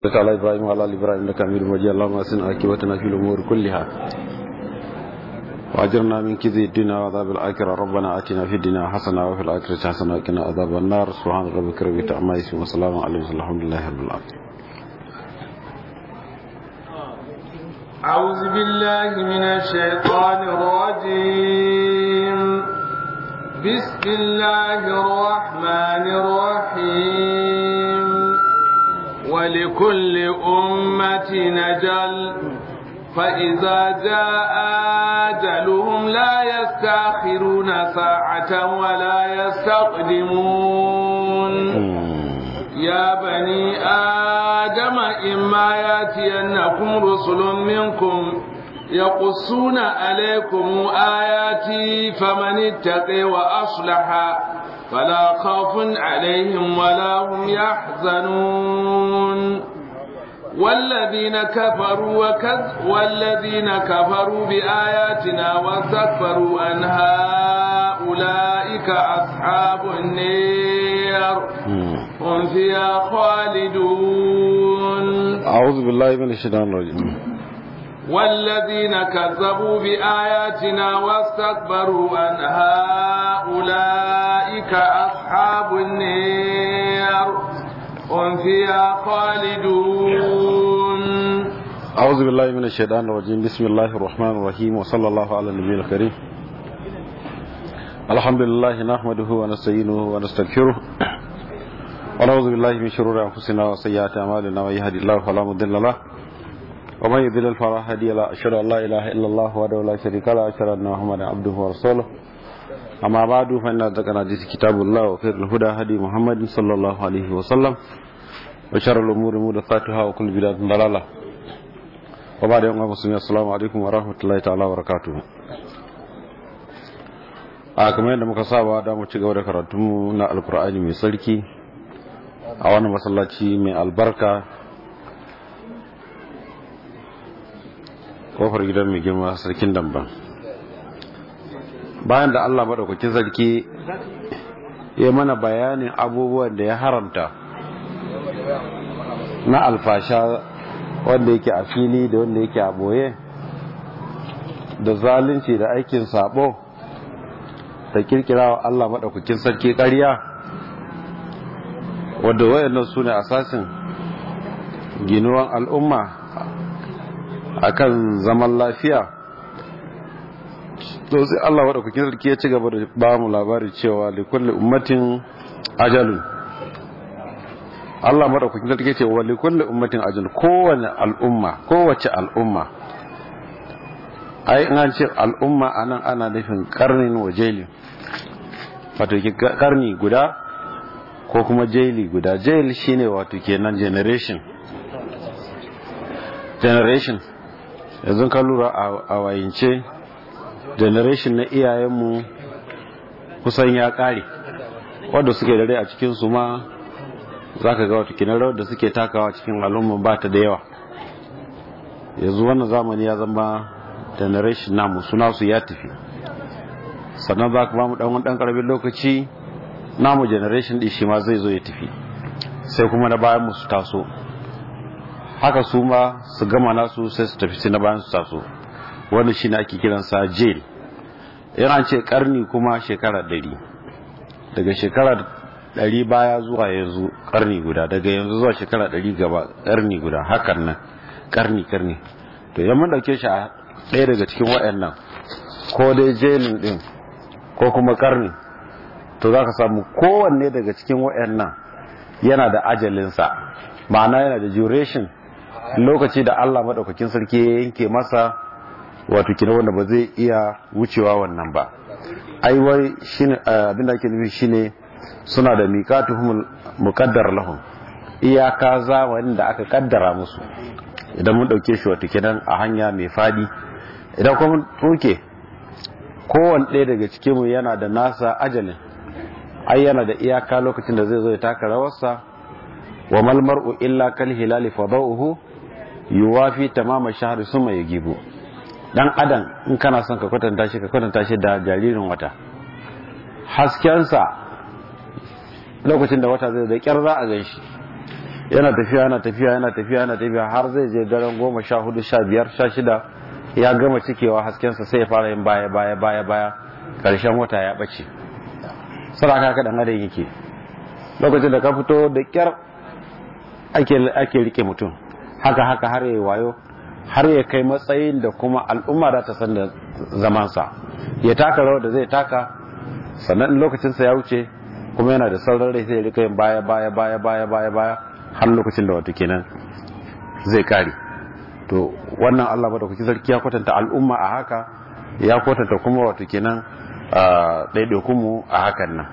بارك على ابراهيم وعلى ال ابراهيم انك حميد مجيد اللهم اسن عاقبتنا في الامور كلها واجرنا من كذب الدنيا وعذاب الاخره ربنا اتنا في الدنيا حسنه وفي الاخره حسنه وقنا عذاب النار سبحان ربك رب العزه عما يصفون وسلام على المرسلين الحمد لله رب العالمين أعوذ بالله من الشيطان الرجيم بسم الله الرحمن الرحيم ولكل أمة نجل فإذا جاء أجلهم لا يستأخرون ساعة ولا يستقدمون يا بني آدم إما ياتينكم رسل منكم يقصون عليكم آياتي فمن اتقي وأصلح فلا خوف عليهم ولا هم يحزنون والذين كفروا وكذ والذين كفروا بآياتنا واستكبروا عنها أولئك أصحاب النار هم فيها خالدون أعوذ بالله من الشيطان الرجيم والذين كذبوا بآياتنا واستكبروا عنها أولئك أصحاب النار هم فيها خالدون أعوذ بالله من الشيطان الرجيم بسم الله الرحمن الرحيم وصلى الله على النبي الكريم الحمد لله نحمده ونستعينه ونستغفره ونعوذ بالله من شرور أنفسنا وسيئات أعمالنا من يهدي الله فلا مضل له ومن يضلل فلا هادي له أشهد أن لا إله إلا الله وحده لا شريك له أشهد أن محمدا عبده ورسوله أما بعد فإن أصدق الحديث كتاب الله وخير الهدى هدي محمد صلى الله عليه وسلم وشر الأمور محدثاتها وكل بدعة ضلالة وبعد يوم المسلمين السلام عليكم ورحمة الله تعالى وبركاته a kamar yadda muka saba da mu ci gaba da karatunmu na alkur'ani mai sarki a wannan masallaci mai albarka kofar gidan mai girma sarkin damban bayan da allah maɗaukakin sarki ya mana bayanin abubuwan da ya haramta na alfasha wanda yake a fili da wanda yake a boye da zalunci da aikin sabo da kirkira wa allah maɗaukakin sarki ƙarya wadda wayannan su ne asasin ginuwan al'umma akan zaman lafiya to sai Allah wadda kukin sarki ya ci gaba da ba mu labari cewa likulli ummatin ajalun Allah madaukakin sarki ce wa likulli ummatin ajalun kowane al'umma kowace al'umma ai an ce al'umma anan ana nufin karnin wa jaili wato karni guda ko kuma jaili guda jail shine wato kenan generation generation yanzu ka lura a wayance generation na iyayenmu kusan ya kare wadda suke da rai a cikinsu ma za ka ga wata kinan rawar da suke takawa cikin al'umman ba ta da yawa yanzu wannan zamani ya zama generation namu suna su ya tafi sannan za ka ba mu ɗan ɗan ƙarfin lokaci namu generation ɗin shi ma zai zo ya tafi sai kuma na bayan su taso haka su ma su gama nasu sai su tafi sai na bayan su taso wanda shi ne ake kiransa jail yana ce karni kuma shekara ɗari daga shekara ɗari baya zuwa yanzu karni guda daga yanzu zuwa shekara ɗari gaba karni guda hakan nan karni karni to idan mun ɗauke shi a ɗaya daga cikin waɗannan ko dai jailin ɗin ko kuma karni to za ka samu kowanne daga cikin waɗannan yana da ajalinsa ma'ana yana da duration lokaci da Allah maɗaukakin sarki ya yanke masa wato kina wanda ba zai iya wucewa wannan ba ai wai shine abin da ake nufi shine suna da miqatuhum muqaddar lahum iyaka zamanin da aka kaddara musu idan mun dauke shi wato kenan a hanya mai fadi idan kuma tuke kowanne ɗaya daga cikin mu yana da nasa ajalin ai yana da iyaka lokacin da zai zo ya taka rawarsa wa mal mar'u illa kal hilali fadauhu yuwafi tamama shahri suma yagibu dan adam in kana son ka kwatanta shi ka kwatanta shi da jaririn wata haskensa lokacin da wata zai da kyar za a gan shi yana tafiya yana tafiya yana tafiya yana tafiya har zai je daren goma sha hudu sha biyar sha shida ya gama cikewa haskensa sai ya fara yin baya baya baya baya karshen wata ya ɓace saraka haka dan adam yake lokacin da ka fito da kyar ake rike mutum haka haka har ya wayo har ya kai matsayin da kuma al'umma za ta san da zamansa ya taka rawar da zai taka sannan lokacinsa ya wuce kuma yana da sauran rai sai ya rika yin baya baya baya baya baya baya har lokacin da wato kenan zai kare to wannan Allah ba da kuki sarki ya kwatanta al'umma a haka ya kwatanta kuma wato kenan ɗaiɗaikunmu a hakan nan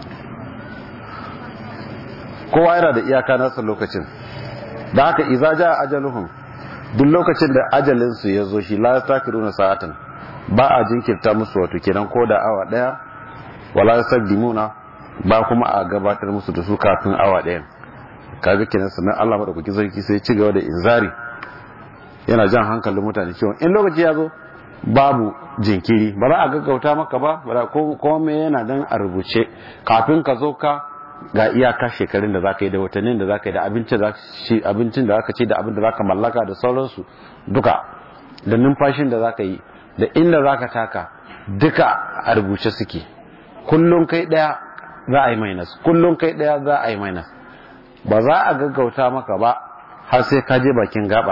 kowa yana da iyaka nasa lokacin da haka iza ja ajaluhum duk lokacin da ajalinsu ya zo shi la takiruna sa'atan ba a jinkirta musu wato kenan ko da awa daya wala yasdimuna ba kuma a gabatar musu da su kafin awa daya kaga kenan sannan Allah madaukaki sarki sai ci gaba da inzari yana jan hankalin mutane cewa in lokaci ya zo babu jinkiri ba za a gaggauta maka ba ba ko me yana dan a rubuce kafin ka zo ka ga iyaka shekarun da zaka yi da watannin da zaka yi da abincin da zaka ci da abin da zaka mallaka da sauransu duka da numfashin da zaka yi da inda zaka taka duka a rubuce suke kullum kai daya za a yi minus kullum kai daya za a yi minus ba za a gaggauta maka ba har sai ka je bakin gabar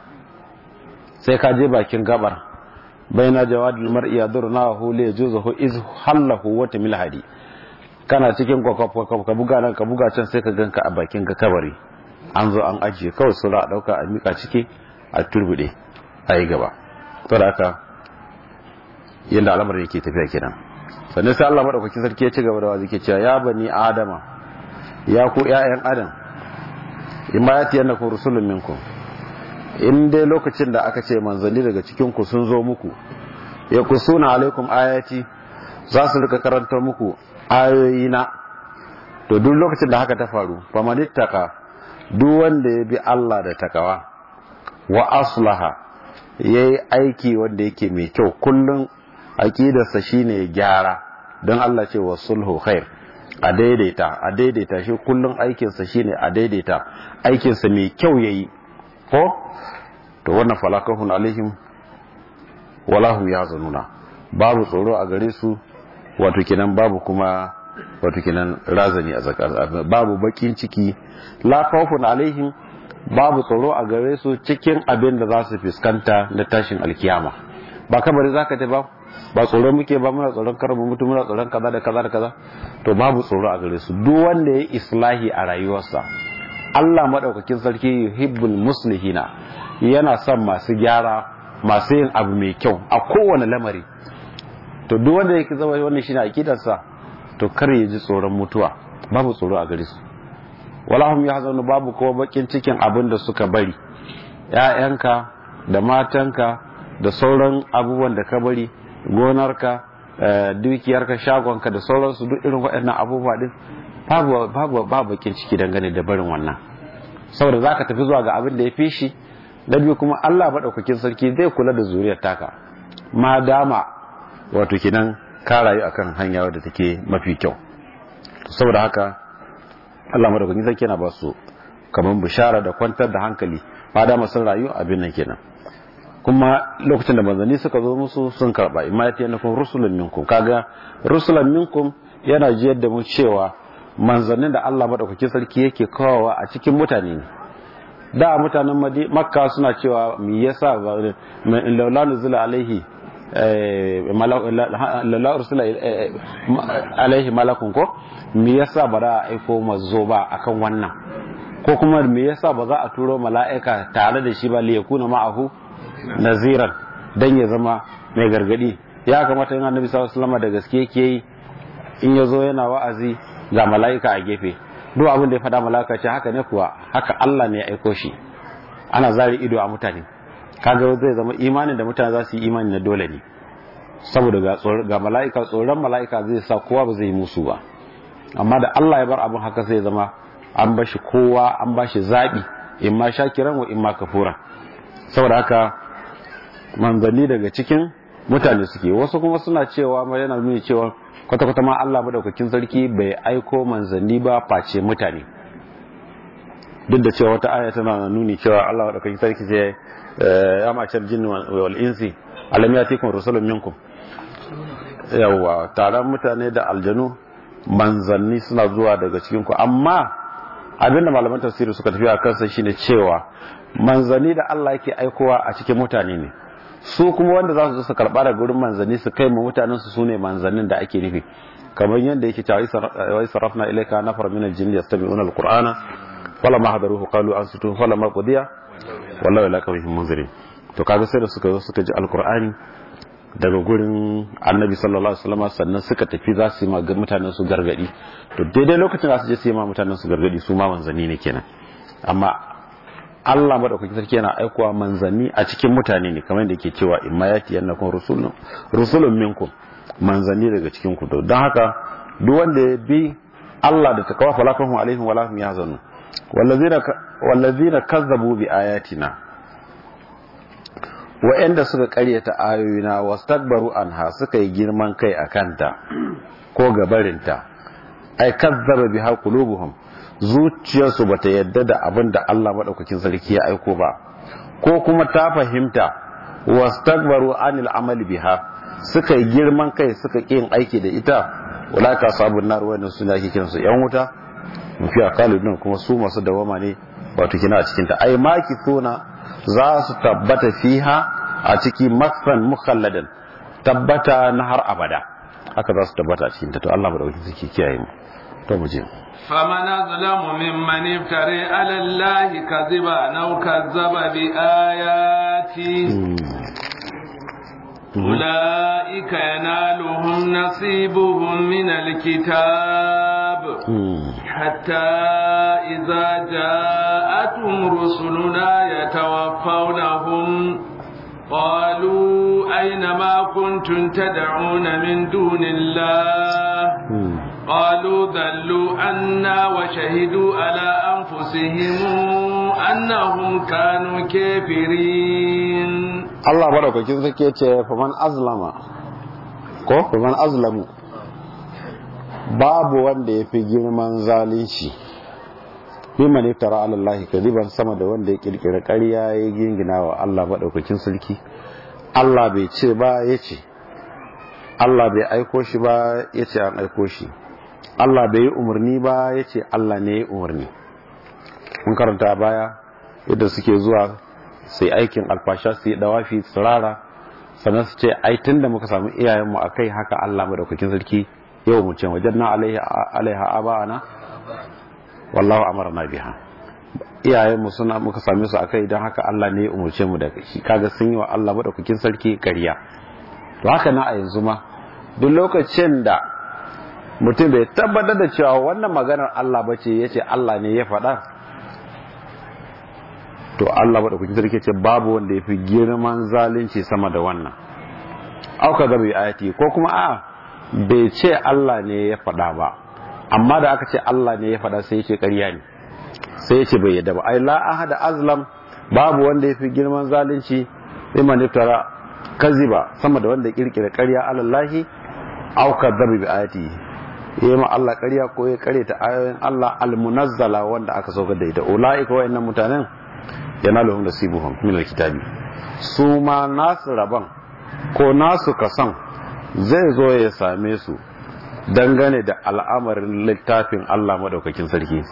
sai ka je bakin gabar baina jawadul mar'i yadurna wa hu li yajuzuhu iz hallahu wa tamil hadi kana cikin kwakwakwakwak ka buga nan ka buga can sai ka ganka a bakin ka kabari an zo an ajiye kawai su a dauka a mika ciki a turbude a yi gaba to da haka yadda al'amar yake tafiya kenan sannan sai Allah madaukaki sarki ya ci gaba da wazi ke cewa ya bani adama ya ku ƴaƴan adam in ma yati yannakum rusulun minkum in dai lokacin da aka ce manzanni daga cikin ku sun zo muku ya kusuna alaikum ayati za su rika karanta muku ayoyina to duk lokacin da haka ta faru famanittaka duk wanda ya bi Allah da takawa wa aslaha yayi aiki wanda yake mai kyau kullun aqidarsa shine gyara don Allah ce wa sulhu khair a daidaita a daidaita shi kullun aikinsa shine a daidaita aikinsa mai kyau yayi ko to wannan falakahun alaihim wala hum yazununa babu tsoro a gare su wato kenan babu kuma wato kenan razani a zakar babu bakin ciki la khawfun alaihim babu tsoro a gare su cikin abin da za su fuskanta na tashin alkiyama ba kabari zaka ta ba ba tsoro muke ba muna tsoron karamu mutum muna tsoron kaza da kaza da kaza to babu tsoro a gare su duk wanda ya islahi a rayuwarsa Allah madaukakin sarki yuhibbul muslihina yana son masu gyara masu yin abu mai kyau a kowane lamari to duk wanda yake zama wannan shine akidarsa to kar ya ji tsoron mutuwa babu tsoro a gare su wala hum yahzanu babu ko bakin cikin abin da suka bari ƴaƴanka da matanka da sauran abubuwan da ka bari gonarka dukiyarka shagonka da sauransu duk irin waɗannan abubuwa din babu babu babu bakin ciki dangane da barin wannan saboda zaka tafi zuwa ga abin da ya fi shi da biyu kuma Allah madaukakin sarki zai kula da zuriyar taka ma dama wato kinan ka rayu akan hanya wadda take mafi kyau saboda haka Allah madaukakin sarki yana ba su kaman bishara da kwantar da hankali ma dama sun rayu abin nan kenan kuma lokacin da manzanni suka zo musu sun karba imma ya tiyana kun rusulun minkum kaga rusulan minkum yana jiyar da mu cewa manzannin da Allah madaukakin sarki yake kawowa a cikin mutane ne da mutanen makka suna cewa me yasa laula nuzula alaihi lalla ursula alaihi malakun ko me yasa ba za a aiko mazo ba akan wannan ko kuma me yasa ba za a turo mala'ika tare da shi ba li yakuna ma'ahu naziran dan ya zama mai gargadi ya kamata yin annabi sallallahu alaihi wasallam da gaske yake yi in yazo yana wa'azi ga mala'ika a gefe duk abin da ya faɗa mala'ika ce haka ne kuwa haka Allah ne ya aiko shi ana zari ido a mutane kaga zai zama imanin da mutane za su yi imani na dole ne saboda ga ga mala'ika tsoron mala'ika zai sa kowa ba zai yi musu ba amma da Allah ya bar abin haka sai zama an bashi kowa an bashi zabi in ma shakiran wa in ma kafura saboda haka manzanni daga cikin mutane suke wasu kuma suna cewa ma yana nuni cewa kwata-kwata ma Allah madaukakin sarki bai aiko manzanni ba face mutane duk da cewa wata aya tana nuni cewa Allah da kai sarki ce ya macar jinni wal insi alam yatikum rusulun minkum yawa taron mutane da aljanu manzanni suna zuwa daga cikin ku amma abinda malaman tafsiri suka tafi a kansa shine cewa manzanni da Allah yake aikowa a cikin mutane ne su kuma wanda za su zo su karɓa daga gurin manzanni su kai mu mutanen su sune manzannin da ake nufi kamar yadda yake cewa wai sarafna ilayka nafar min al-jinni yastami'una al-qur'ana falamma hadaruhu qalu ansitu falamma qudiya wallahi la kawihim munzirin to kaga sai da suka zo suka ji al-qur'ani daga gurin annabi sallallahu alaihi wasallam sannan suka tafi za su yi ma mutanen su gargadi to daidai lokacin da su je su yi ma mutanen su gargadi su ma manzanni ne kenan amma Allah madaukakin sarki yana aikowa manzanni a cikin mutane ne kamar da yake cewa imma yati yannakum rusulun rusulun minkum manzanni daga cikin ku don haka duk wanda ya bi Allah da takawa falakahum alaihim wala hum yahzanun wallazina wallazina kazzabu bi ayatina wa'anda suka karyata ayoyina wastakbaru anha suka yi girman kai akanta ko gabarinta ai kazzaba biha qulubuhum zuciyarsu bata yadda da abin da Allah madaukakin sarki ya aiko ba ko kuma ta fahimta wastakbaru anil amali biha suka yi girman kai suka yin aiki da ita ulaka sabun nar wannan suna ake kiransu yan wuta mafi akaludin kuma su masu dawama ne wato kina a cikin ta ai maki suna za su tabbata fiha a ciki maksan mukhalladan tabbata na har abada haka za su tabbata a cikin ta to Allah madaukakin sarki kiyaye mu to mu je فمن أظلم ممن افتري على الله كذبا أو كذب بآياته أولئك ينالهم نصيبهم من الكتاب حتى إذا جاءتهم رسلنا يتوفونهم قالوا أين ما كنتم تدعون من دون الله قالوا ذلوا عنا وشهدوا على أنفسهم أنهم كانوا كافرين الله بارك فيك فمن أظلم ko faman azlamu babu wanda ya fi girman zalunci mimman iftara ala Allah kadiban sama da wanda ya kirkira ƙarya ya gingina wa Allah madaukakin sarki Allah bai ce ba ya ce Allah bai aiko shi ba ya ce an aiko shi Allah bai yi umarni ba ya ce Allah ne ya umarni mun karanta baya yadda suke zuwa sai aikin alfasha su yi dawafi tsirara sannan su ce ai tun da muka samu iyayenmu a kai haka Allah madaukakin sarki yau mu ce wajen na alaiha aba'ana wallahu amarna biha iyayenmu suna muka same su a kai don haka Allah ne ya umarce mu da shi kaga sun yi wa Allah madaukakin sarki ƙarya to haka na a yanzu ma duk lokacin da mutum bai tabbatar da cewa wannan maganar Allah ba ce ya ce Allah ne ya faɗa to Allah maɗaukakin sarki ce babu wanda ya fi girman zalunci sama da wannan auka ga bai ayati ko kuma a bai ce Allah ne ya faɗa ba amma da aka ce Allah ne ya faɗa sai ya ce ƙarya ne sai ya ce bai yadda ba ai la ahada azlam babu wanda ya fi girman zalunci liman iftara kaziba sama da wanda ya kirkira ƙarya alallahi auka ga bai ayati yi ma Allah ƙarya ko ya ƙare ta ayoyin Allah almunazzala wanda aka saukar da ita ulaika wayannan mutanen yanaluhum nasibuhum min alkitabi su ma nasu rabon ko nasu kasan zai zo ya same su dangane da al'amarin littafin Allah madaukakin sarki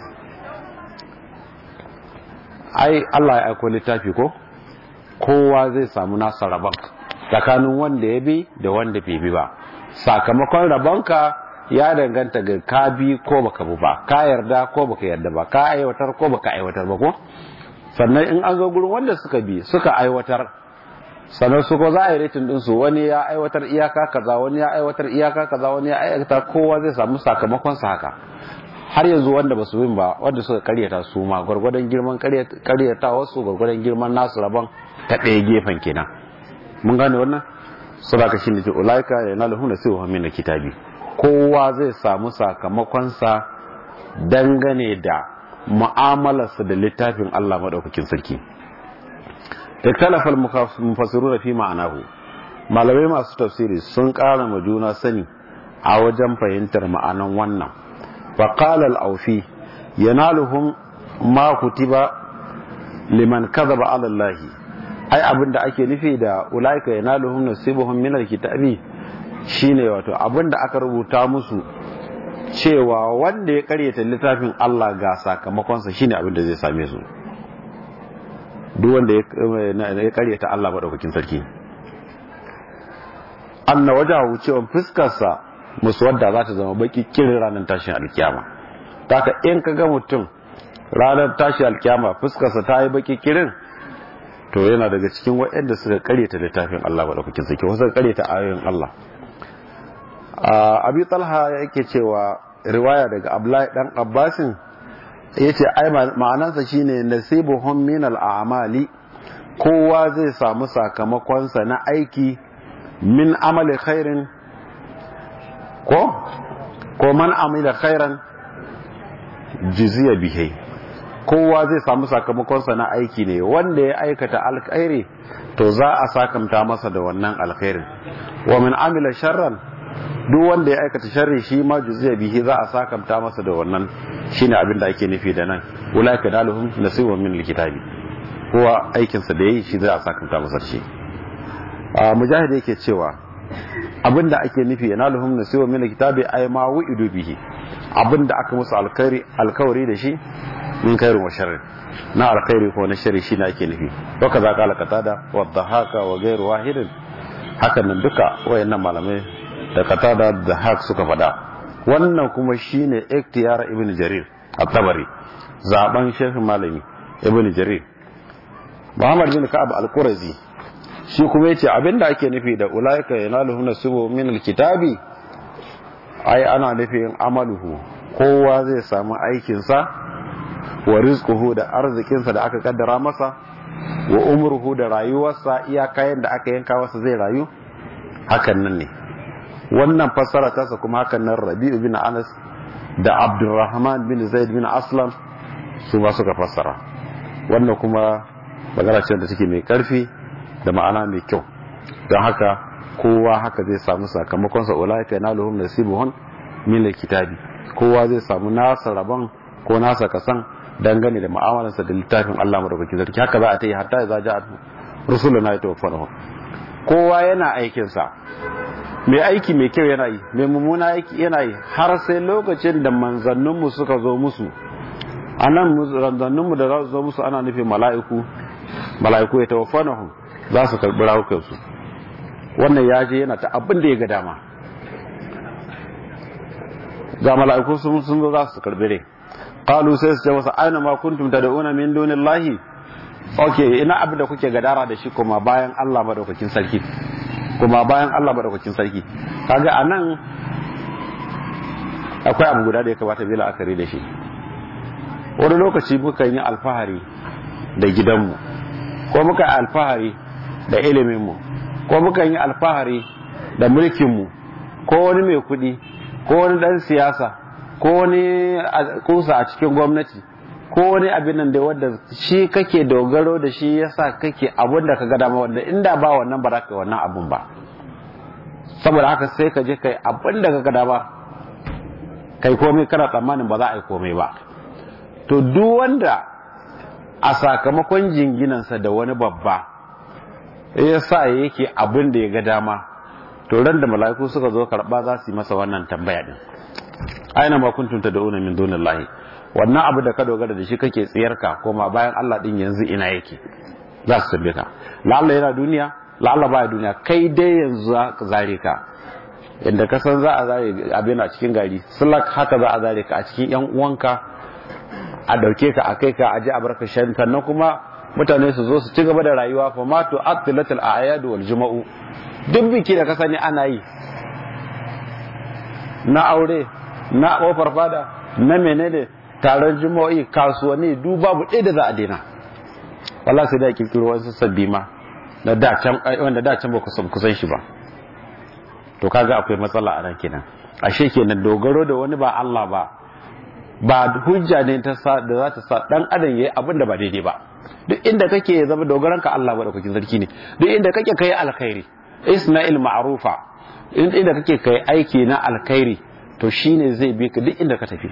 ai Allah ya aiko littafi ko kowa zai samu nasa rabon tsakanin wanda ya bi da wanda bai bi ba sakamakon rabonka ya danganta ga ka bi ko baka bi ba ka yarda ko baka yarda ba ka aiwatar ko baka aiwatar ba ko sannan in an zo gurin wanda suka bi suka aiwatar sannan su ko za a yi retin din su wani ya aiwatar iyaka kaza wani ya aiwatar iyaka kaza wani ya aiwatar kowa zai samu sakamakon sa haka har yanzu wanda ba su bin ba wanda suka karyata su ma gwargwadon girman karyata wasu gwargwadon girman nasu rabon ta ɗaya gefen kenan mun gane wannan sadaka shine ce ulaika yanaluhum nasibuhum min kitabi kowa zai samu sakamakonsa dangane da mu'amalarsa da littafin Allah maɗaukakin sarki iktalafal mufassiru fi ma'anahu malamai masu tafsiri sun ƙara ma juna sani a wajen fahimtar ma'anan wannan faƙal al'aufi yanaluhum ma kutiba liman kadhaba ala Allah ai abinda ake nufi da ulaika yanaluhum nasibuhum min alkitabi shine wato abinda aka rubuta musu cewa wanda ya karyata littafin Allah ga sakamakonsa shine abinda zai same su duk wanda ya karyata Allah madaukakin sarki anna wajahu cewa fuskarsa muswadda za ta zama baki kirin ranar tashin alkiyama taka in ka ga mutum ranar tashin alkiyama fuskarsa ta yi baki kirin to yana daga cikin waɗanda suka karyata littafin Allah madaukakin sarki wasu suka karyata ayoyin Allah abi talha yake cewa riwaya daga abdullahi dan abbasin yace ai ma'anansa shine nasibuhum min al-a'mali kowa zai samu sakamakonsa na aiki min amali khairin ko ko man amila khairan jiziya bihi kowa zai samu sakamakonsa na aiki ne wanda ya aikata alkhairi to za a sakamta masa da wannan alkhairin wa min amila sharran duk wanda ya aikata sharri shi ma juziya bihi za a sakamta masa da wannan shine abin da ake nufi da nan ulaika daluhum nasibun min alkitabi kowa aikin sa da yayi shi za a sakamta masa shi a mujahid yake cewa abin da ake nufi yanaluhum nasibun min alkitabi ay ma wu'idu bihi abin da aka musu alkhairi alkawari da shi min khairin wa sharrin na alkhairi ko na sharri shine ake nufi waka za kala katada wa dhahaka wa ghairu wahidin hakan nan duka wayannan malamai da katada da hak suka faɗa wannan kuma shine iktiyar ibn jarir at-tabari zaben shehu malami ibn jarir muhammad bin ka'ab al-qurazi shi kuma yace abinda ake nufi da ulaika yanaluhu nasibu min al-kitabi ai ana nufin amaluhu kowa zai samu aikin sa wa rizquhu da arzikin sa da aka kaddara masa wa umruhu da rayuwarsa iya kayan da aka yanka masa zai rayu hakan nan ne wannan fassara tasa kuma hakan nan rabi'u bin anas da abdurrahman bin zaid bin aslam su ma suka fassara wannan kuma magana ce da take mai karfi da ma'ana mai kyau don haka kowa haka zai samu sakamakon sa ulaika yanaluhum nasibuhum min alkitabi kowa zai samu nasa rabon ko nasa kasan dangane da mu'amalarsa da littafin Allah madaukakin sarki haka za a ta yi hatta za ja rusuluna ya tawaffana kowa yana aikinsa mai aiki mai kyau yana yi mai mummuna aiki yana yi har sai lokacin da manzanninmu suka zo musu a nan manzanninmu da za su zo musu ana nufin mala'iku mala'iku ya tawaffanahum za su karɓi rawukansu wannan ya je yana ta abin da ya ga dama ga mala'iku sun sun zo za su karɓi rai qalu sai su ce masa aina ma kuntum tad'una min dunillahi okay ina abin da kuke gadara da shi kuma bayan Allah madaukakin sarki kuma bayan Allah madaukakin sarki kaga anan akwai abu guda da ya kamata bila akari da shi wani lokaci muka yi alfahari da gidanmu ko muka yi alfahari da iliminmu ko muka yi alfahari da mulkinmu ko wani mai kudi ko wani dan siyasa ko wani kusa a cikin gwamnati ko wani abin nan da wanda shi kake dogaro da shi yasa kake abun da ka ga dama wanda inda ba wannan ba za ka wannan abun ba saboda haka sai ka je kai abin da ka ga dama kai komai kana tsammanin ba za a yi komai ba to duk wanda a sakamakon jinginansa da wani babba ya sa yake abin da ya ga dama to ran da mala'iku suka zo karba za su yi masa wannan tambaya din aina ma kuntum tad'una min dunillahi wannan abu da ka dogara da shi kake tsiyarka koma bayan Allah din yanzu ina yake za su tambaye ka la'alla yana duniya la'alla baya duniya kai dai yanzu za ka zare ka inda ka san za a zare abin a cikin gari sulak haka za a zare ka a cikin yan uwanka a dauke ka a kai ka a ji a barka shan sannan kuma mutane su zo su ci gaba da rayuwa fa ma tu aqtilatul a'yad wal juma'u duk biki da ka sani ana yi na aure na kofar fada na menene taron juma'o'i kasuwanni duk babu ɗaya da za a daina wallah sai da kirkiro wasu sabbi ma na da can wanda da can ba ku kusan shi ba to kaga akwai matsala a nan kenan ashe kenan dogaro da wani ba Allah ba ba hujja ne ta sa da za ta sa dan adam yayi abin da ba daidai ba duk inda kake zama dogaran ka Allah madaukakin sarki ne duk inda kake kai alkhairi isna'il ma'rufa inda kake kai aiki na alkhairi to shine zai bi ka duk inda ka tafi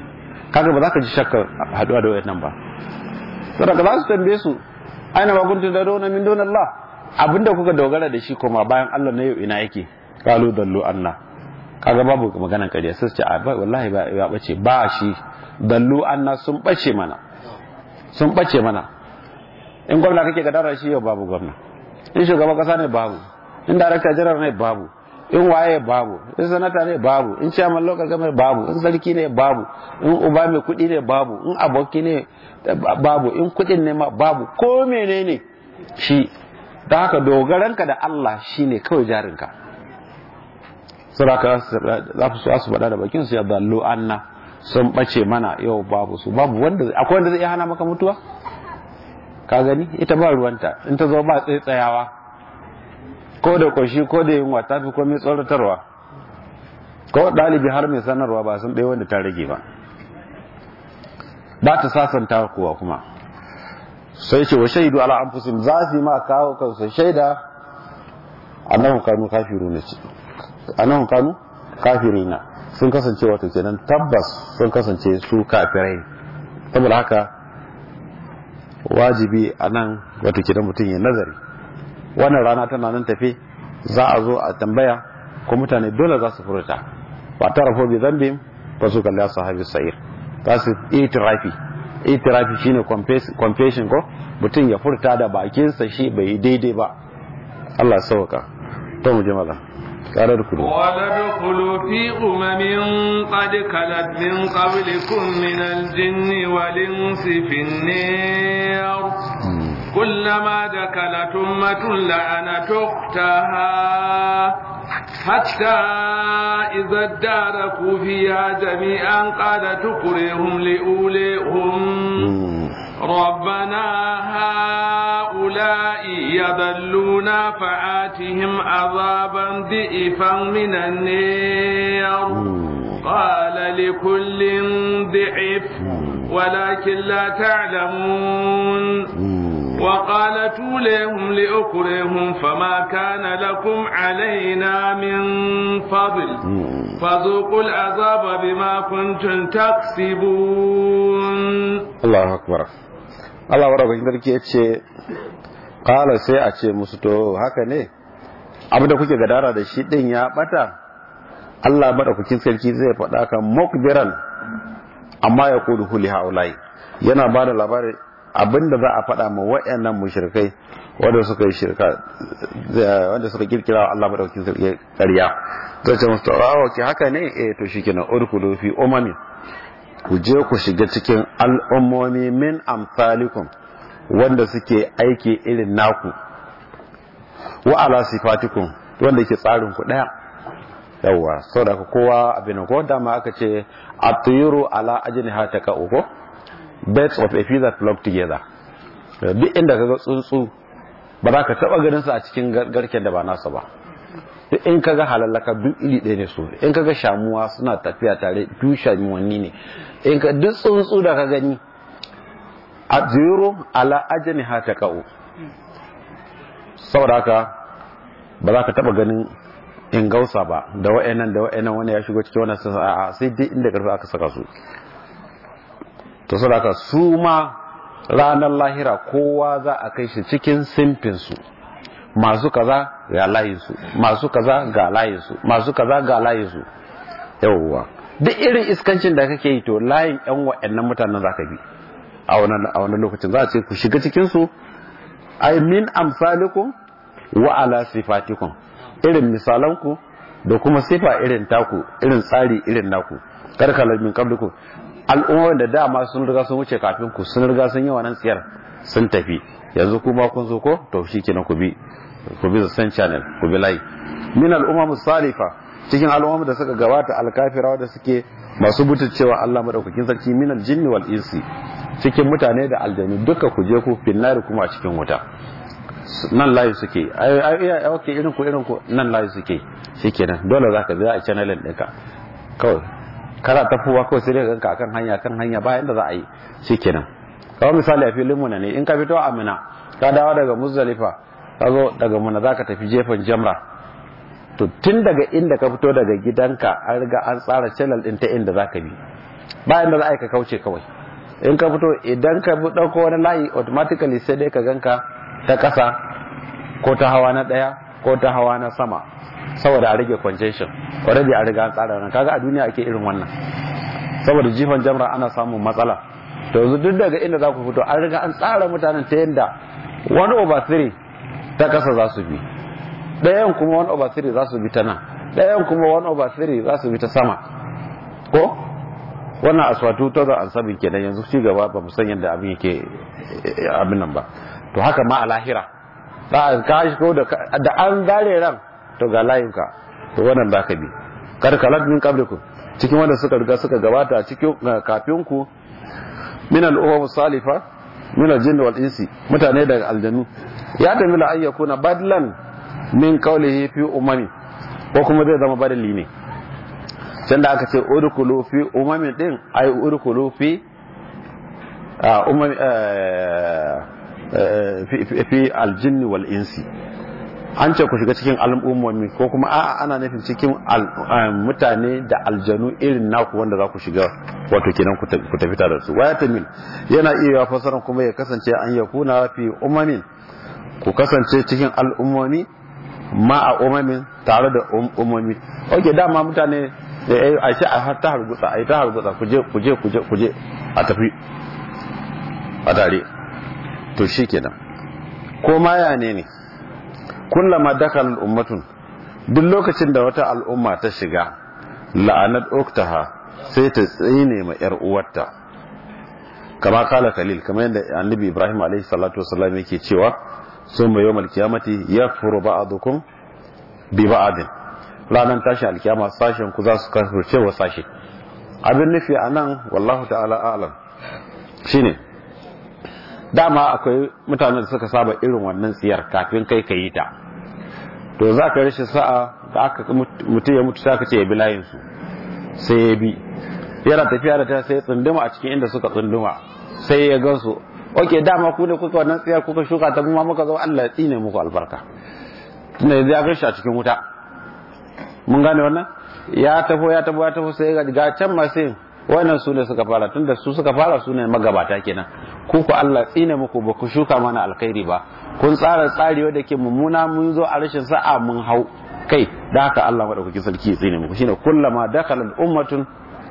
kaga ba za ka ji shakkar haduwa da wayannan ba saboda za su tambaye su aina ma kuntum tad'una min dunillah abinda kuka dogara da shi kuma bayan Allah na yau ina yake qalu dallu anna kaga babu maganan kariya sai su ce a wallahi ba ya bace ba shi dallu anna sun bace mana sun bace mana in gwamna kake gadara shi yau babu gwamna in shugaban kasa ne babu in darakta jiran ne babu in waye babu in sanata ne babu in chairman local government babu in sarki ne babu in uba mai kudi ne babu in aboki ne babu in kudin ne ma babu ko menene shi da haka dogaranka da Allah shine kawai jarinka suraka za su su faɗa da bakin su ya dallo anna sun bace mana yau babu su babu wanda akwai wanda zai iya hana maka mutuwa ka gani ita ba ruwanta in ta zo ba tsayawa ko da kwashi ko da yunwa ta fi komai tsoratarwa ko ɗalibi har mai sanarwa ba sun ɗaya wanda ta rage ba ba ta sasanta kuwa kuma sai ce wa shaidu ala anfusihim za su yi ma kawo kansu shaida annahum kanu kafiruna ce annahum kanu kafirina sun kasance wato kenan tabbas sun kasance su kafirai saboda haka wajibi a nan wato kenan mutum ya nazari wannan rana tana nan tafe za a zo a tambaya ko mutane dole za su furta ba ta rafo bi zambin ba su kalli sahabi sa'ir za su itirafi itirafi shine confession ko mutum ya furta da bakinsa shi bai daidai ba Allah sauka to mu je maza tare da kudu ولدخلوا في أمم قد خلت من قبلكم من الجن والإنس في النار كلما دخلت أمة لعنت أختها حتى إذا اداركوا فيها جميعا قال تكرهم لأولئهم ربنا هؤلاء يضلون فآتهم عذابا ضئفا من النار قال لكل ضعف ولكن لا تعلمون وقالت لهم لأكرهم فما كان لكم علينا من فضل فذوقوا العذاب بما كنتم تكسبون الله أكبر Allah wa rabin sarki ya ce kala sai a ce musu to haka ne abu da kuke gadara da shi din ya bata Allah madaukakin sarki zai faɗa kan mukbiran amma ya kudu huli haulai yana ba da labarin abinda za a faɗa ma waɗannan mushrikai wanda suka yi shirka wanda suka kirkira Allah madaukakin sarki ƙarya zai ce musu tawawa ki haka ne eh to shikenan urkulu fi umami ku je ku shiga cikin al'ummomi min amsalikum wanda suke aiki irin naku wa ala sifatikum wanda ke tsarin ku daya yawa saboda kowa abin ko dama aka ce atuyuru ala ajniha takau ko birds of a feather flock together duk inda kaga tsuntsu ba za ka taba ganin su a cikin garken da ba nasa ba duk in kaga halallaka duk iri ɗaya ne su in kaga shamuwa suna tafiya tare duk shamuwanni ne in ka duk tsuntsu da ka gani a zero ala ajani ha ta ka'u saboda haka ba za ka taba ganin in gausa ba da wa'annan da wa'annan wani ya shigo cikin wannan sa'a sai dai inda karfi aka saka su to saboda haka su ma ranar lahira kowa za a kai shi cikin simfinsu masu kaza ga layinsu masu kaza ga layinsu masu kaza ga layinsu yawwa duk irin iskancin da kake yi to layin yan wa'annan mutanen za ka bi a wannan lokacin za a ce ku shiga cikinsu ai min amsalikum wa ala sifatikum irin misalanku da kuma sifa irin taku irin tsari irin naku karkalar min qablikum al'ummar da dama sun riga sun wuce kafin ku sun riga sun yi wannan tsiyar sun tafi yanzu kuma kun zo ko to shikenan ku bi ku bi san channel ku bi layi min al'umma musalifa cikin al'umma da suka gabata alkafira da suke masu butulcewa Allah madaukakin sarki min aljinni wal insi cikin mutane da aljanu duka ku je ku finnari kuma a cikin wuta nan layi suke ai ai okay irin ku irin ku nan layi suke shikenan dole zaka bi a channelin ɗinka kawai kana tafowa kawai sai dai ganka akan hanya kan hanya bayan da za a yi shikenan kawai misali a filin mu ne in ka fito a Mina ka dawo daga Muzdalifa ka zo daga Mina zaka tafi jefan Jamra to tun daga inda ka fito daga gidanka an riga an tsara channel din ta inda zaka bi bayan da za a yi ka kauce kawai in ka fito idan ka ɗauko wani layi automatically sai dai ka ganka ta ƙasa ko ta hawa na ɗaya ko ta hawa na sama saboda a rage congestion already a riga an tsara wannan kaga a duniya ake irin wannan saboda jifan jamra ana samun matsala to yanzu duk daga inda za ku fito an riga an tsara mutanen ta yadda 1 over 3 ta ƙasa za su bi ɗayan kuma 1 over 3 za su bi ta nan ɗayan kuma 1 over 3 za su bi ta sama ko wannan aswatu ta za an sabin kenan yanzu ci gaba ba mu san yadda abin yake abin nan ba to haka ma a lahira za a kashi ko da an zare ran to ga layinka to wannan za ka bi karkalat min qablikum cikin wanda suka riga suka gabata cikin kafin ku min al-umam salifa min al-jinn wal insi mutane daga aljanu ya tafi la ayyakuna badlan min qawlihi fi umami ko kuma zai zama badali ne can da aka ce udkhulu fi umamin din ay udkhulu fi umami fi aljinn wal insi an ce ku shiga cikin al'ummomi ko kuma a'a ana nufin cikin mutane da aljanu irin naku wanda za ku shiga wato kenan ku tafi tare da su waya tamil yana iya fasaran kuma ya kasance an ya kuna fi umamin ku kasance cikin al'ummomi ma a umamin tare da umomi ok dama mutane a shi a ta hargutsa a yi ta hargutsa kuje kuje kuje kuje a tafi a tare to shi kenan ko ma ya ne ne kullama dakal ummatun duk lokacin da wata al'umma ta shiga la'anat uktaha sai ta tsine ma yar uwarta kama kala khalil kamar yadda annabi ibrahim alaihi salatu wasallam yake cewa summa yawmal qiyamati yakfuru ba'dukum bi ba'din ranar tashin alkiyama sashen ku za su kafirce wa sashe abin nufi anan wallahu ta'ala a'lam shine dama akwai mutanen da suka saba irin wannan tsiyar kafin kai ka yi ta to za ka rashin sa'a da aka mutum ya mutu sai ka ce ya bi layinsu sai ya bi yana tafiya da ta sai tsunduma a cikin inda suka tsunduma sai ya gansu ok dama ku ne kuka wannan tsiyar kuka shuka ta kuma muka zo Allah ya tsine muku albarka tunda yanzu ya gashi a cikin wuta mun gane wannan ya tafo ya tafo ya tafo sai ga can masu wannan su ne suka fara tunda su suka fara su ne magabata kenan ku ku Allah tsine muku ba ku shuka mana alkhairi ba kun tsara tsari wanda ke mummuna mun zo a rashin sa'a mun hau kai da haka Allah madaukakin sarki ya tsine muku shine kullama dakhala ummatun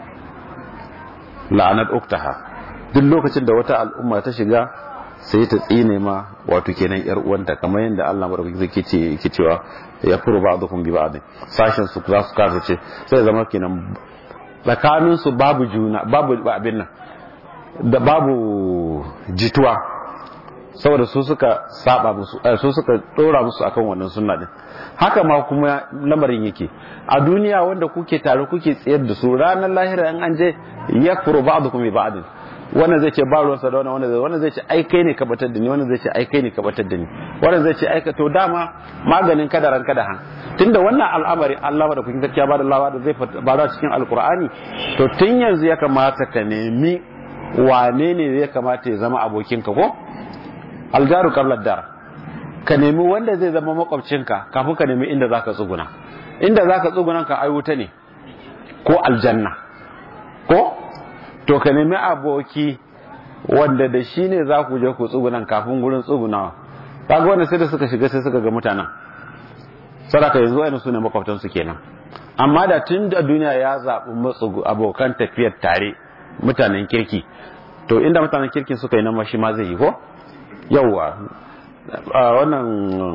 la'anat uktaha duk lokacin da wata al'umma ta shiga sai ta tsine ma wato kenan yar uwanta kamar yadda Allah madaukakin sarki ce yake cewa ya furu ba'dukum bi ba'd sashin su za su kafirce sai zama kenan tsakaninsu babu juna babu abin nan da babu jituwa saboda su suka saba musu su suka dora musu akan wannan sunna din haka ma kuma lamarin yake a duniya wanda kuke tare kuke tsayar da su ranar lahira in an je yakfuru ba'dukum bi ba'd wannan zai ce ba ruwansa da wannan wannan zai wannan zai ce ai kai ne ka batar da ni wannan zai ce ai kai ne ka batar da ni wannan zai ce ai ka to dama maganin kadaran kadahan tunda wannan al'amari Allah da kuke gaskiya ba da lawa da zai ba cikin alkur'ani to tun yanzu ya kamata ka nemi wane ne ya kamata ya zama abokinka ko aljaru qabla dar ka nemi wanda zai zama makwabcinka kafin ka nemi inda zaka tsuguna inda zaka tsuguna ka ai wuta ne ko aljanna ko to ka nemi aboki wanda da shi ne za ku je ku tsugunan kafin gurin tsugunawa kaga wanda sai da suka shiga sai suka ga mutanen sadaka yanzu wani su ne makwabtansu kenan amma da tun da duniya ya zaɓi matsugu abokan tafiyar tare mutanen kirki to inda mutanen kirkin suka yi nan shi ma zai yi ko yawwa wannan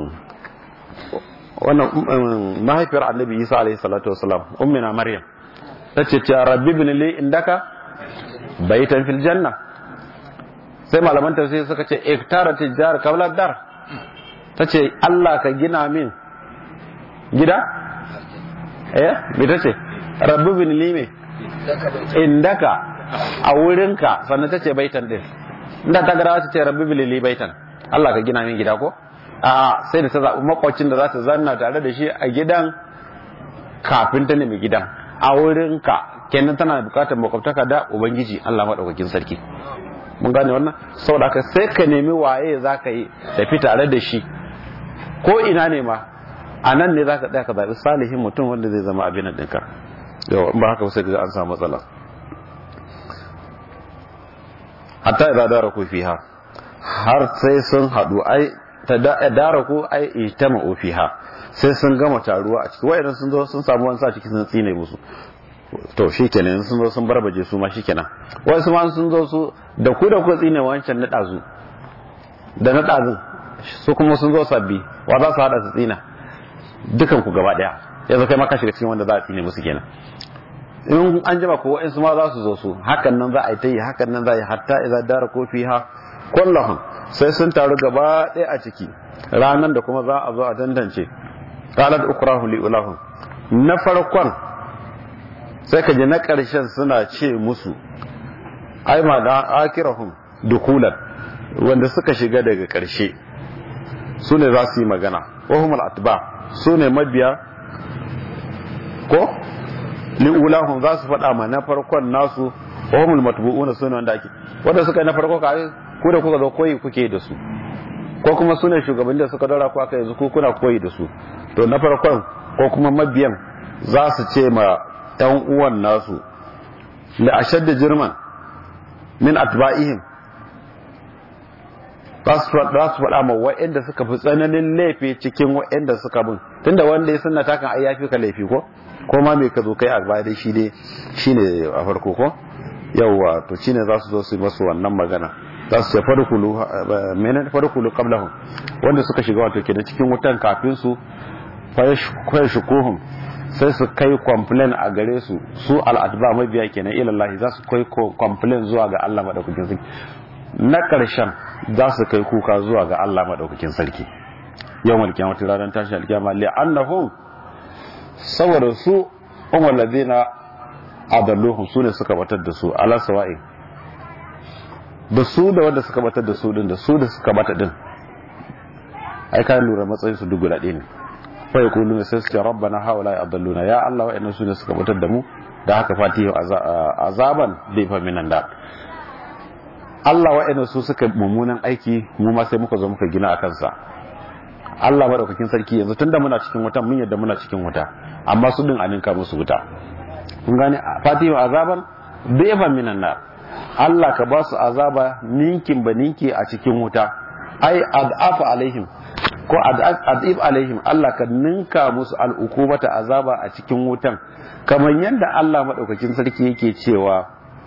wannan mahaifiyar annabi isa alaihi salatu wasalam ummina maryam ta ce ce rabbi bin li indaka baitan fil janna sai malaman tafsir suka ce iktara tijjar kabla dar ta ce Allah ka gina min gida eh me ta ce rabbi bin li me indaka a wurinka sannan ta ce baitan din inda ta gara ta ce rabbi bin li baitan Allah ka gina min gida ko a sai da ta zaɓi makwacin da za ta zanna tare da shi a gidan kafin ta nemi gidan a wurinka kenan tana bukatar makwabtaka da ubangiji Allah maɗaukakin sarki mun gane wannan saboda haka sai ka nemi waye za ka yi tafi tare da shi ko ina ne ma a nan ne za ka tsaya ka zaɓi salihin mutum wanda zai zama abin ɗinka yau in ba haka sai ga an samu matsala hatta idza daraku fiha har sai sun hadu ai ta daraku ai ijtama'u fiha sai sun gama taruwa a ciki wayannan sun zo sun samu wani sa ciki sun tsine musu to shikenan sun zo sun barbaje su ma shikenan wai su ma sun zo su da ku da ku tsine wancan na dazu da na dazun su kuma sun zo sabbi wa za su hada su tsina dukan ku gaba daya yanzu kai ma ka shiga cikin wanda za a tsine musu kenan in an jima ko wa'insu ma za su zo su hakan nan za a yi ta yi hakan nan za a yi hatta idza dara ko fiha kullahum sai sun taru gaba ɗaya a ciki ranan da kuma za a zo a tantance qalat ukrahu li ulahum na farkon sai ka ji na ƙarshen suna ce musu ai ma da akirahum dukulan wanda suka shiga daga ƙarshe su ne za su yi magana wahumul atba su ne mabiya ko li'ulahum za su faɗa ma na farkon nasu wahumul matbu'una su ne wanda ake wanda suka yi na farko ka ku da kuka zo koyi kuke da su ko kuma su ne shugabanni da suka dora ku aka yanzu ku kuna koyi da su to na farkon ko kuma mabiyan za su ce ma yan uwan nasu la ashadda jirman min atba'ihim za su faɗa ma wa'anda suka fi tsananin laifi cikin wa'anda suka bin tunda wanda ya sunna ta kan ai yafi ka laifi ko ko ma me ka zo kai a baya dai shi dai shine a farko ko yawwa to shine za su zo su yi masu wannan magana za su ce farkulu menen farkulu qablahum wanda suka shiga wato kenan cikin wutan kafin su fa shukuhum sai su kai complain a gare su su al'adba mabiya kenan ilallahi za su kai complain zuwa ga Allah madaukakin sarki na ƙarshen za su kai kuka zuwa ga Allah madaukakin sarki yawmal qiyamati ranar tashi alkiyama li annahum saboda su umar ladina adalluhum su ne suka batar da su ala sawa'i da su da wanda suka batar da su din da su da suka bata din ai ka lura matsayin su duk guda ɗaya ne fa yaqulu sai su ce rabbana haula adalluna ya Allah wa'annan su ne suka batar da mu da haka fatihu azaban bi fa minan da Allah wa'annan su suka mummunan aiki mu ma sai muka zo muka gina akan sa Allah madaukakin sarki yanzu tunda muna cikin wutan mun yadda muna cikin wuta amma su din aninka musu wuta kun gane fatihu azaban bi'fan minan nar Allah ka ba su azaba ninkin ba ninki a cikin wuta ai ad'afa alaihim ko ad'if alaihim Allah ka ninka musu al'ukubata azaba a cikin wutan kamar yadda Allah madaukakin sarki yake cewa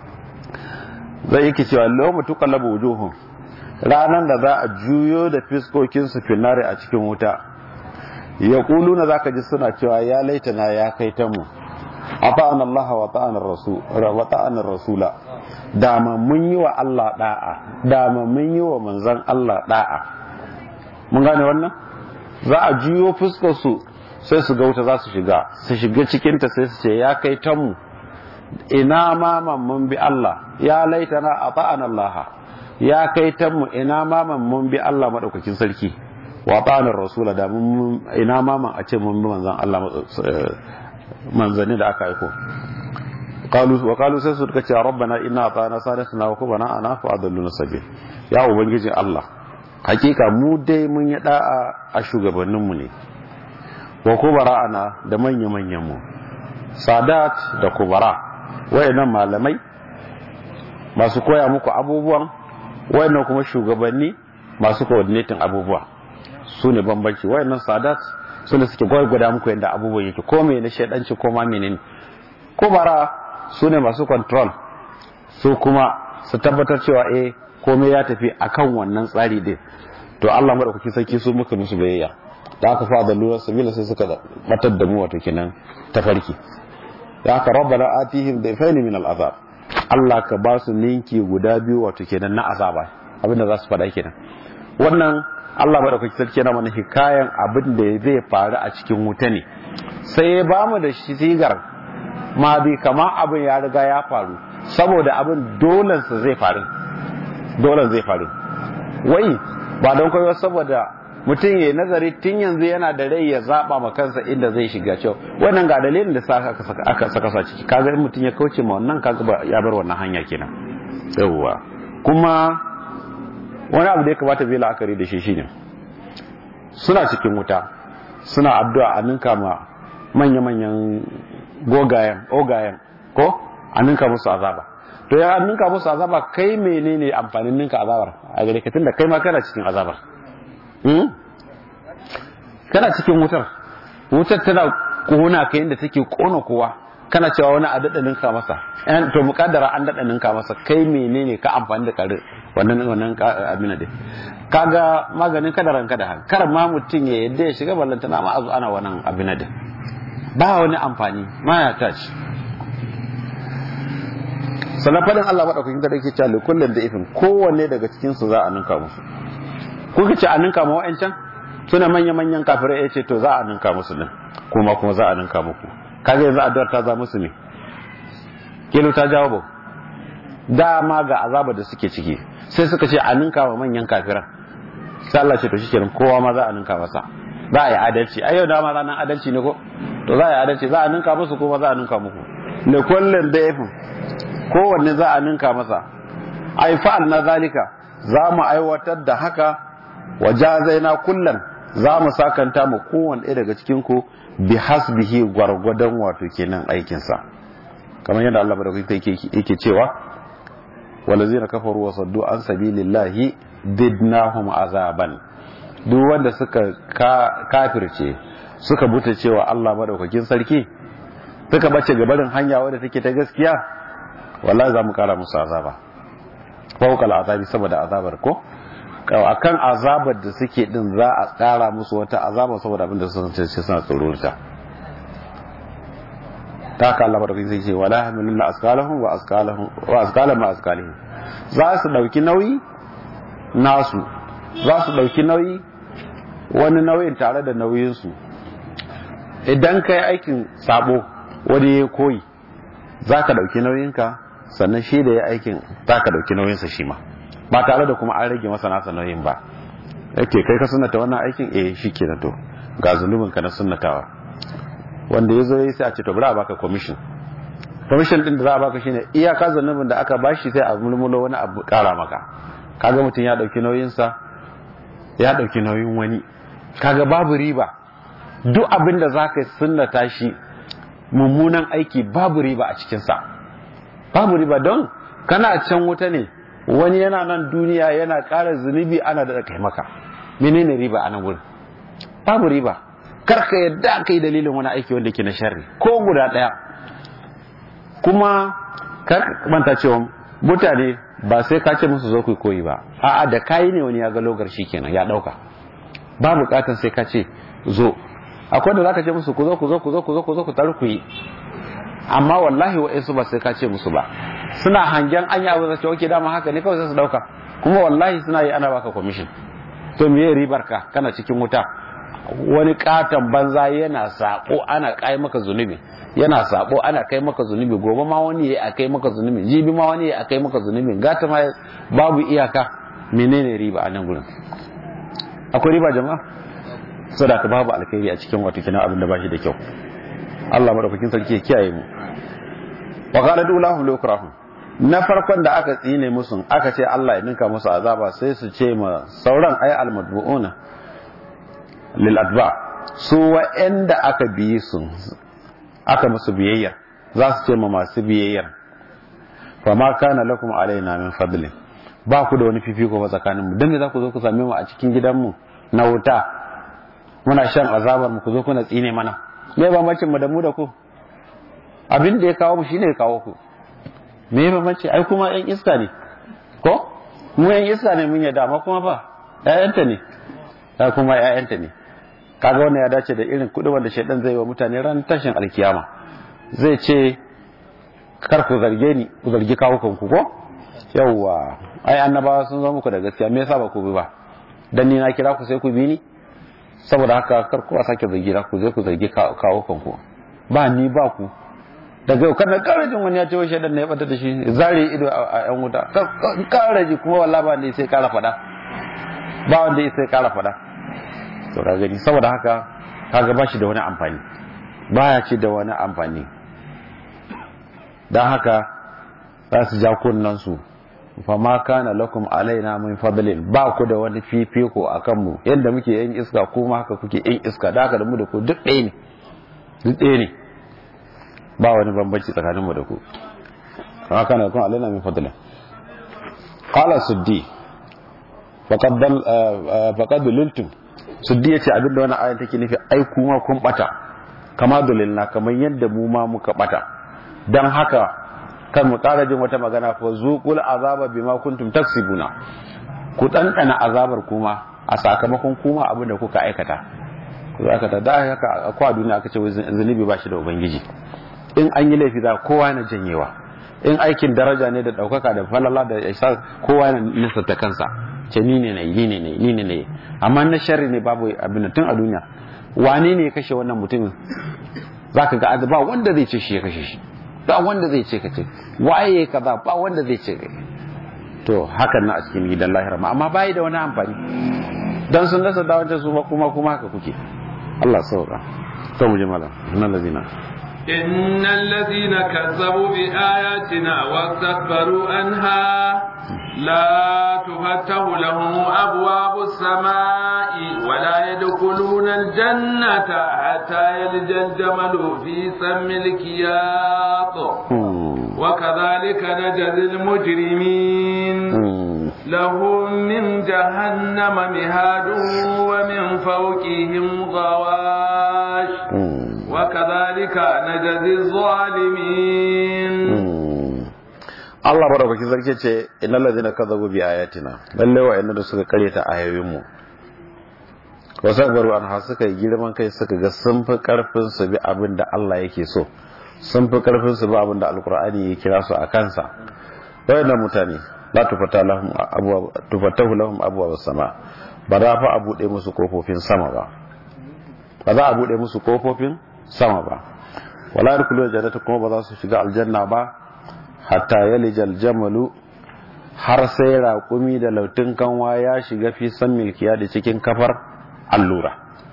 zai yake cewa lawma tuqallabu wujuhum ranan da za a juyo da fiskokin su finare a cikin wuta yaquluna zaka ji suna cewa ya laitana ya kai ta mu ata'ana Allah wa ta'ana rasul wa ta'ana rasula dama mun yi wa Allah da'a dama mun yi wa manzon Allah da'a mun gane wannan za a juyo fuskar su sai su ga wuta za su shiga su shiga cikin ta sai su ce ya kai ta mu ina ma mun bi Allah ya laitana ata'ana Allah ya kai ta mu ina ma mun bi Allah madaukakin sarki wa ta'ana rasula da mun ina ma a ce mun bi manzon Allah manzanni da aka aiko qalu wa qalu sai su ce rabbana inna ata'na sadatina wa kubana ana fa adalluna sabil ya ubangiji Allah hakika mu dai mun yi da'a a shugabannin mu ne wa kubara ana da manya manyan mu sadat da kubara wayannan malamai masu koya muku abubuwan wayannan kuma shugabanni masu coordinating abubuwa su ne bambanci wayannan sadat su ne suke gwargwada muku yadda abubuwan yake ko mai na shaidanci ko ma menene ko bara su ne masu control su kuma su tabbatar cewa eh komai ya tafi akan wannan tsari din to Allah madaukaki sarki su muka musu bayayya da aka fa da lura sabila sai suka batar da mu wato kenan tafarki da aka rabbana atihim dayfaini min al'azab Allah ka ba su ninki guda biyu wato kenan na azaba abinda za su faɗa kenan wannan Allah madaukaki sarki yana mana hikayan abin da zai faru a cikin wuta ne sai ya ba mu da shi sigar ma bi kama abin ya riga ya faru saboda abin dolan sa zai faru dolan zai faru wai ba don koyo saboda mutum ya nazari tun yanzu yana da rai ya zaba ma kansa inda zai shiga cewa wannan ga dalilin da sa aka saka sa ciki kaga in mutum ya kauce ma wannan kaga ya bar wannan hanya kenan yawwa kuma wani abu da ya kamata zai la'akari da shi shine suna cikin wuta suna addu'a a ninka ma manya-manyan gogayen ogayen ko a ninka musu azaba to ya ninka musu azaba kai menene amfanin ninka azabar a gare ka tunda kai ma kana cikin azabar kana cikin wutar wutar tana kona ka yadda take kona kowa kana cewa wani a daɗa ninka masa to muƙaddara an daɗa ninka masa kai menene ka amfani da kare wannan wannan abin da kaga maganin kadaran kada kar ma mutum ya yadda ya shiga ballantana ma azu ana wannan abin da ba wani amfani ma ya tashi sannan fadin Allah madaukakin kada yake cewa kullun da ifin kowanne daga cikin su za a ninka musu kuka ce a ninka ma wa'ancan suna manya-manyan kafirai ya ce to za a ninka musu din kuma kuma za a ninka muku kaga yanzu addu'ar ta za musu ne kilo ta jawo ba dama ga azaba da suke ciki sai suka ce a ninka wa manyan kafiran sai Allah ce to shikenan kowa ma za a ninka masa za a yi adalci ai yau dama ranar adalci ne ko to za a yi adalci za a ninka musu kuma za a ninka muku ne kullun da yafin kowanne za a ninka masa ai fa'al na zalika za mu aiwatar da haka wajazaina kullan za mu sakanta mu kowanne ɗaya daga cikin ku bi hasbihi gwargwadon wato kenan aikinsa kamar yadda Allah madaukaki yake cewa walazina kafaru wa saddu an sabilillahi didnahum azaban duk wanda suka kafirce suka buta cewa Allah madaukakin sarki suka bace gabarin hanya wadda take ta gaskiya wallahi za mu kara musu azaba fawqal azabi saboda azabar ko akan azabar da suke din za a tsara musu wata azaba saboda abin da sun ce suna tsoro ta ta haka Allah madaukakin sai ce wala hamiluna asqalahum wa asqalahum wa asqalam ma asqalihim za su dauki nauyi nasu za su dauki nauyi wani nauyin tare da nauyin su idan kai aikin sabo wani ya koyi za ka dauki nauyinka sannan shi da ya aikin za ka dauki nauyinsa shi ma ba tare da kuma an rage masa nasa nauyin ba yake kai ka sunnata wannan aikin eh shi ke to ga zunubin ka na sunnatawa wanda ya zo ya sai a ce to bari a baka commission commission din da za a baka shine iyaka zunubin da aka bashi sai a mulmulo wani abu kara maka kaga mutum ya dauki nauyin sa ya dauki nauyin wani kaga babu riba duk abin da zaka sunnata shi mummunan aiki babu riba a cikin sa babu riba don kana can wuta ne wani yana nan duniya yana ƙara zunubi ana da kai maka menene riba a nan wurin babu riba kar ka yadda kai dalilin wani aiki wanda ke na sharri ko guda ɗaya kuma kar manta cewa mutane ba sai ka ce musu zo ku koyi ba a'a da kayi ne wani ya ga logar shi kenan ya ɗauka ba bukatan sai ka ce zo akwai da zaka ce musu ku zo ku zo ku zo ku zo ku zo ku taru ku yi amma wallahi wa'insu ba sai ka ce musu ba suna hangen anya abu da ce oke dama haka ne kawai sai su dauka kuma wallahi suna yi ana baka commission to me ribar ka kana cikin wuta wani katon banza yana sako ana kai maka zunubi yana sako ana kai maka zunubi gobe ma wani yayi akai maka zunubi jibi ma wani yayi akai maka zunubi gata ma babu iyaka menene riba a nan gurin akwai riba jama'a sadaka babu alkhairi a cikin wato kina abin da bashi da kyau Allah madaukakin sarki ya kiyaye mu wa qala dulahu lukrahum na farkon da aka tsine musu aka ce Allah ya ninka musu azaba sai su ce ma sauran ay almadbuuna lil adba su wa'anda aka biye su aka musu biyayya za su ce ma masu biyayya fa ma kana lakum alaina min fadlin ba ku da wani fifiko ba tsakanin mu dan me za ku zo ku same mu a cikin gidanmu na wuta muna shan azabar mu ku zo kuna tsine mana me bambancin mu da mu da ku abin da ya kawo mu shine ya kawo ku me bambanci ai kuma yan iska ne ko mu yan iska ne mun yadda amma kuma fa ƴaƴanta ne ta kuma ƴaƴanta ne kaga wannan ya dace da irin kuɗi wanda shaidan zai wa mutane ran tashin alkiyama zai ce kar ku zarge ni ku zargi kawo kanku ko yawwa ai annabawa sun zo muku da gaskiya me yasa ba ku bi ba dan ni na kira ku sai ku bi ni saboda haka kar ku sake zargi na ku zai ku zargi kawo kanku ba ni ba ku daga yau kana kara jin wani ya ce wai shaidan ne ya bata da shi zare ido a yan wuta kara ji kuma wallahi ba ne sai kara fada ba wanda ya sai kara fada to ka gani saboda haka kaga ba shi da wani amfani baya ce da wani amfani dan haka za su ja kunnan su fa ma kana lakum alaina min fadlin ba ku da wani fifiko akan mu yanda muke yin iska kuma haka kuke yin iska da haka da mu da ku duk ɗaya ne duk ɗaya ne ba wani bambanci tsakaninmu da ku kama kana yakun alaina min fadli qala suddi faqad dal faqad liltum suddi yace abinda wannan ayan take nufi ai kuma kun bata kama dalilna kamar yadda mu ma muka bata dan haka kan mu ƙara jin wata magana fa zuqul azaba bima kuntum taksibuna ku ɗanɗana azabar kuma a sakamakon kuma abin da kuka aikata ku aikata da haka ko a duniya aka ce zunubi ba shi da ubangiji in an yi laifi za kowa na janyewa in aikin daraja ne da ɗaukaka da falala da isa kowa na nisanta kansa ce ni ne nayi ni ne nayi ni ne nayi amma na sharri ne babu abin tun a duniya wane ne ya kashe wannan mutumin zaka ga ba wanda zai ce shi ya kashe shi ba wanda zai ce kace waye kaza ba wanda zai ce kai to hakan na a cikin gidan lahira ma amma bai da wani amfani dan sun rasa da wancan su kuma kuma haka kuke Allah sauka to mu ji malam innal ladina إن الذين كذبوا بآياتنا واستكبروا عنها لا تفتح لهم أبواب السماء ولا يدخلون الجنة حتى يلج الجمل في سم الكياط وكذلك نجزي المجرمين لهم من جهنم مهاد ومن فوقهم غواش وكذلك نجزي الظالمين Allah barakakin sarki ce innal ladina kadzabu bi ayatina lalle wa'annan da suka karyata ayoyin mu wasakbaru an ha suka yi girman kai suka ga sun fi karfin su bi abin da Allah yake so sun fi karfin su bi abin da alqur'ani ya kira su a kansa wayannan mutane la tufata lahum abwa tufatahu lahum abwa sama ba za fa a bude musu kofofin sama ba ba za a bude musu kofofin sama ba wala yadkhulu jannata kuma ba za su shiga aljanna ba hatta yalijal jamalu har sai raƙumi da lautun kanwa ya shiga fi san milkiya da cikin kafar allura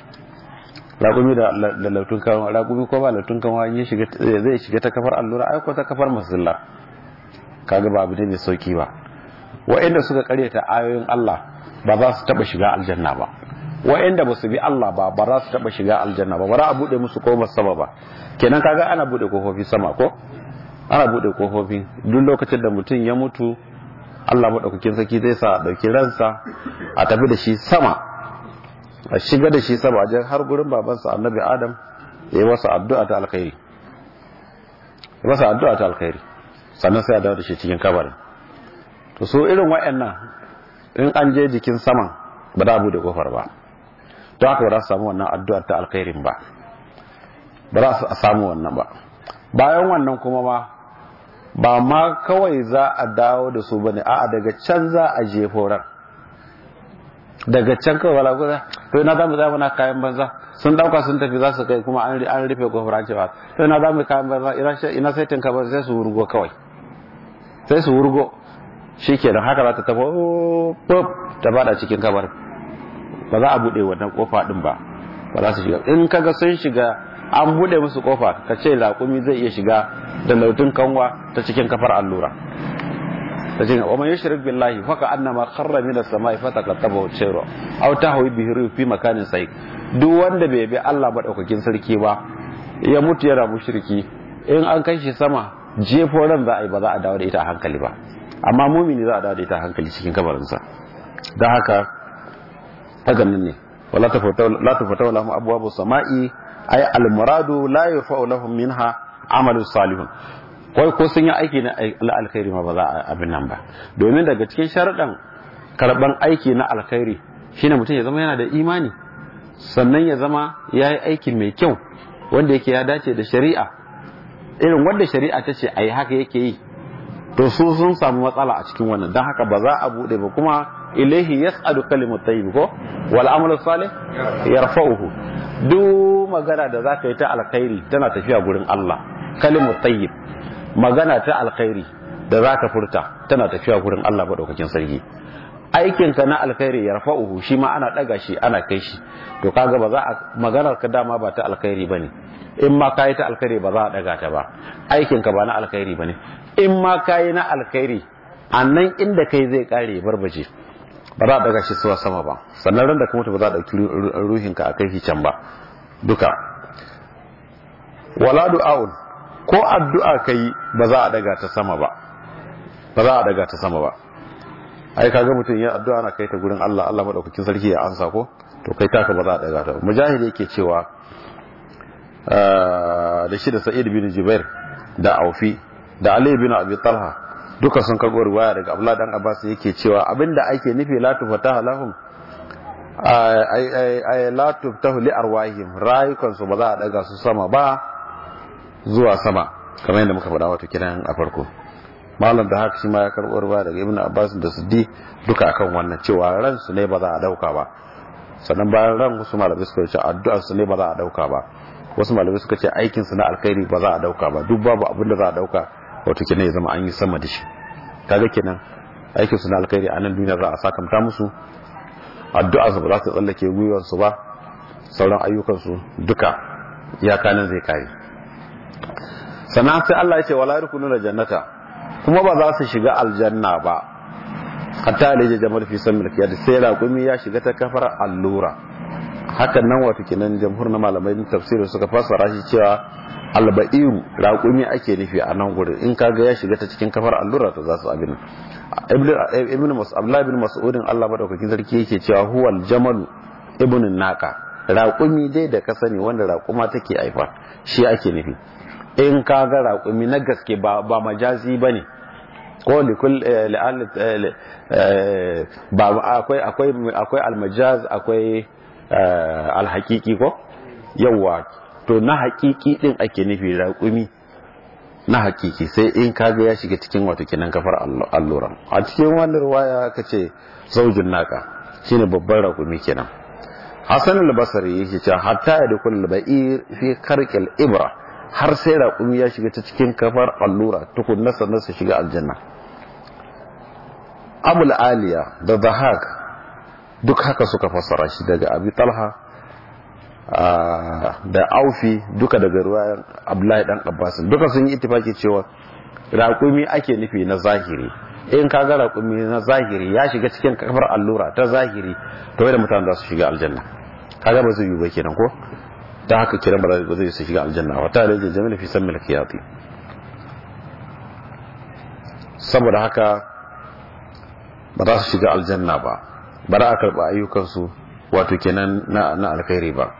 raƙumi da lautun kanwa raƙumi ko ba lautun kanwa ya shiga zai shiga ta kafar allura ai ko ta kafar masalla kaga ba abu ne mai sauki ba wa'anda suka karyata ayoyin Allah ba za su taba shiga aljanna ba wa'anda ba su bi Allah ba ba za su taba shiga aljanna ba ba za a bude musu kofar sama ba kenan kaga ana bude kofofi sama ko ana bude kofofi duk lokacin da mutum ya mutu Allah madaukakin saki zai sa dauki ransa a tafi da shi sama a shiga da shi sama a har gurin babansa annabi Adam ya yi masa addu'a ta alkhairi ya masa addu'a ta alkhairi sannan sai a dawo da shi cikin kabarin to so irin wa'annan in an je jikin saman ba za a bude kofar ba to haka ba za su samu wannan addu'ar ta alkhairin ba ba za su samu wannan ba bayan wannan kuma ma ba ma kawai za a dawo da su bane a'a daga can za a je horar daga can kawai wala guza to ina za mu zama na kayan banza sun dauka sun tafi za su kai kuma an rufe kofar an cewa to ina za mu kayan banza ina sai tinka ba sai su wurgo kawai sai su wurgo shi ke haka za ta tafi pop ta bada cikin kabar ba za a bude wannan kofa din ba ba za su shiga in kaga sun shiga an bude musu kofa ka ce laƙumi zai iya shiga da lautun kanwa ta cikin kafar allura ta cikin wa man yushrik billahi fa ka annama kharra min as-sama'i fa taqattaba shayra aw tahwi bihi fi makanin sai duk wanda bai bi Allah madaukakin sarki ba ya mutu yana mushriki in an kai shi sama jefo ran za a yi ba za a dawo da ita a hankali ba amma mumini za a dawo da ita a hankali cikin kabarinsa don haka haka nan ne wala tafata lahum abwabu sama'i ay al muradu la yafa'u lahum minha amalu salihun wai ko sun yi aiki na alkhairi ma ba za a abin nan ba domin daga cikin sharadan karban aiki na alkhairi shine mutum ya zama yana da imani sannan ya zama ya yi aiki mai kyau wanda yake ya dace da shari'a irin wanda shari'a ta ce a yi haka yake yi to su sun samu matsala a cikin wannan don haka ba za a bude ba kuma ilaihi yas'adu kalimut tayyib ko wal amalu salih yarfa'uhu duk magana da zaka yi ta alkhairi tana tafiya gurin Allah kalimut tayyib magana ta alkhairi da zaka furta tana tafiya gurin Allah madaukakin sarki aikinka na alkhairi yarfa'uhu shi ma ana daga shi ana kai shi to kaga ba za a maganar ka dama ba ta alkhairi bane in ma kayi ta alkhairi ba za a daga ta ba aikinka ba na alkhairi bane in ma kayi na alkhairi a nan inda kai zai kare barbaje ba za a daga shi suwa sama ba sannan ran da ka mutu ba za a dauki ruhinka a kai shi can ba duka wala du'aun ko addu'a kai ba za a daga ta sama ba ba za a daga ta sama ba ai kaga mutum ya addu'a na kai ta gurin Allah Allah madaukakin sarki ya ansa ko to kai taka ba za a daga ta mujahid yake cewa da shi da sa'id bin jubair da aufi da ali bin abi talha duka sun karbo riwaya daga abdullah dan abbas yake cewa abinda ake nufi la tufataha lahum ay ay ay la tuftahu li arwahim rayukan su ba za a daga su sama ba zuwa sama kamar yadda muka faɗa wato kiran a farko malam da haka shi ma ya karbo riwaya daga ibnu abbas da siddi duka akan wannan cewa ran su ne ba za a dauka ba sannan bayan ran wasu malamai suka ce addu'ar su ne ba za a dauka ba wasu malamai suka ce aikin su na alkhairi ba za a dauka ba duk babu abin da za a dauka wato kenan ya zama an yi sama da shi kaga kenan aikin su na alkhairi a nan duniya za a sakamta musu addu'a su ba za ta tsallake gwiwar su ba sauran ayyukan su duka iyaka nan zai kare sannan sai Allah ya ce wala yarkununa jannata kuma ba za su shiga aljanna ba hatta alaje jamal fi samil kiyad sai raƙumi ya shiga ta kafar allura hakan nan wato kenan jamhur na malamai tafsirin suka fassara shi cewa alba'iru raƙumi ake nufi a nan gurin in kaga ya shiga ta cikin kafar allura to za su abin ibn mas'ud abdullah ibn mas'ud Allah madaukakin sarki yake cewa huwal jamal ibn naqa raƙumi dai da ka sani wanda raƙuma take haifa shi ake nufi in kaga raƙumi na gaske ba ba majazi bane ko likul ba akwai akwai akwai almajaz akwai alhaqiqi ko yawa to na haqiqi din ake nufi raƙumi na haqiqi sai in kaga ya shiga cikin wato kinan kafar alluran a cikin wannan riwaya kace zaujin naka shine babban raƙumi kenan Hassan al-Basri yake cewa hatta ya dukul ba'ir fi karqil ibra har sai raƙumi ya shiga ta cikin kafar allura tukunna sannan su shiga aljanna abul aliya da zahak duk haka suka fassara shi daga abi talha da aufi duka daga ruwayan abdullahi dan abbas duka sun yi ittifaki cewa raƙumi ake nufi na zahiri in ka ga raƙumi na zahiri ya shiga cikin kafar allura ta zahiri to da mutane za su shiga aljanna kaga ba zai yi ba kenan ko ta haka kiran ba zai su shiga aljanna wata da jami'a fi san milkiyati saboda haka ba za su shiga aljanna ba ba za a karɓa ayyukansu wato kenan na na alkhairi ba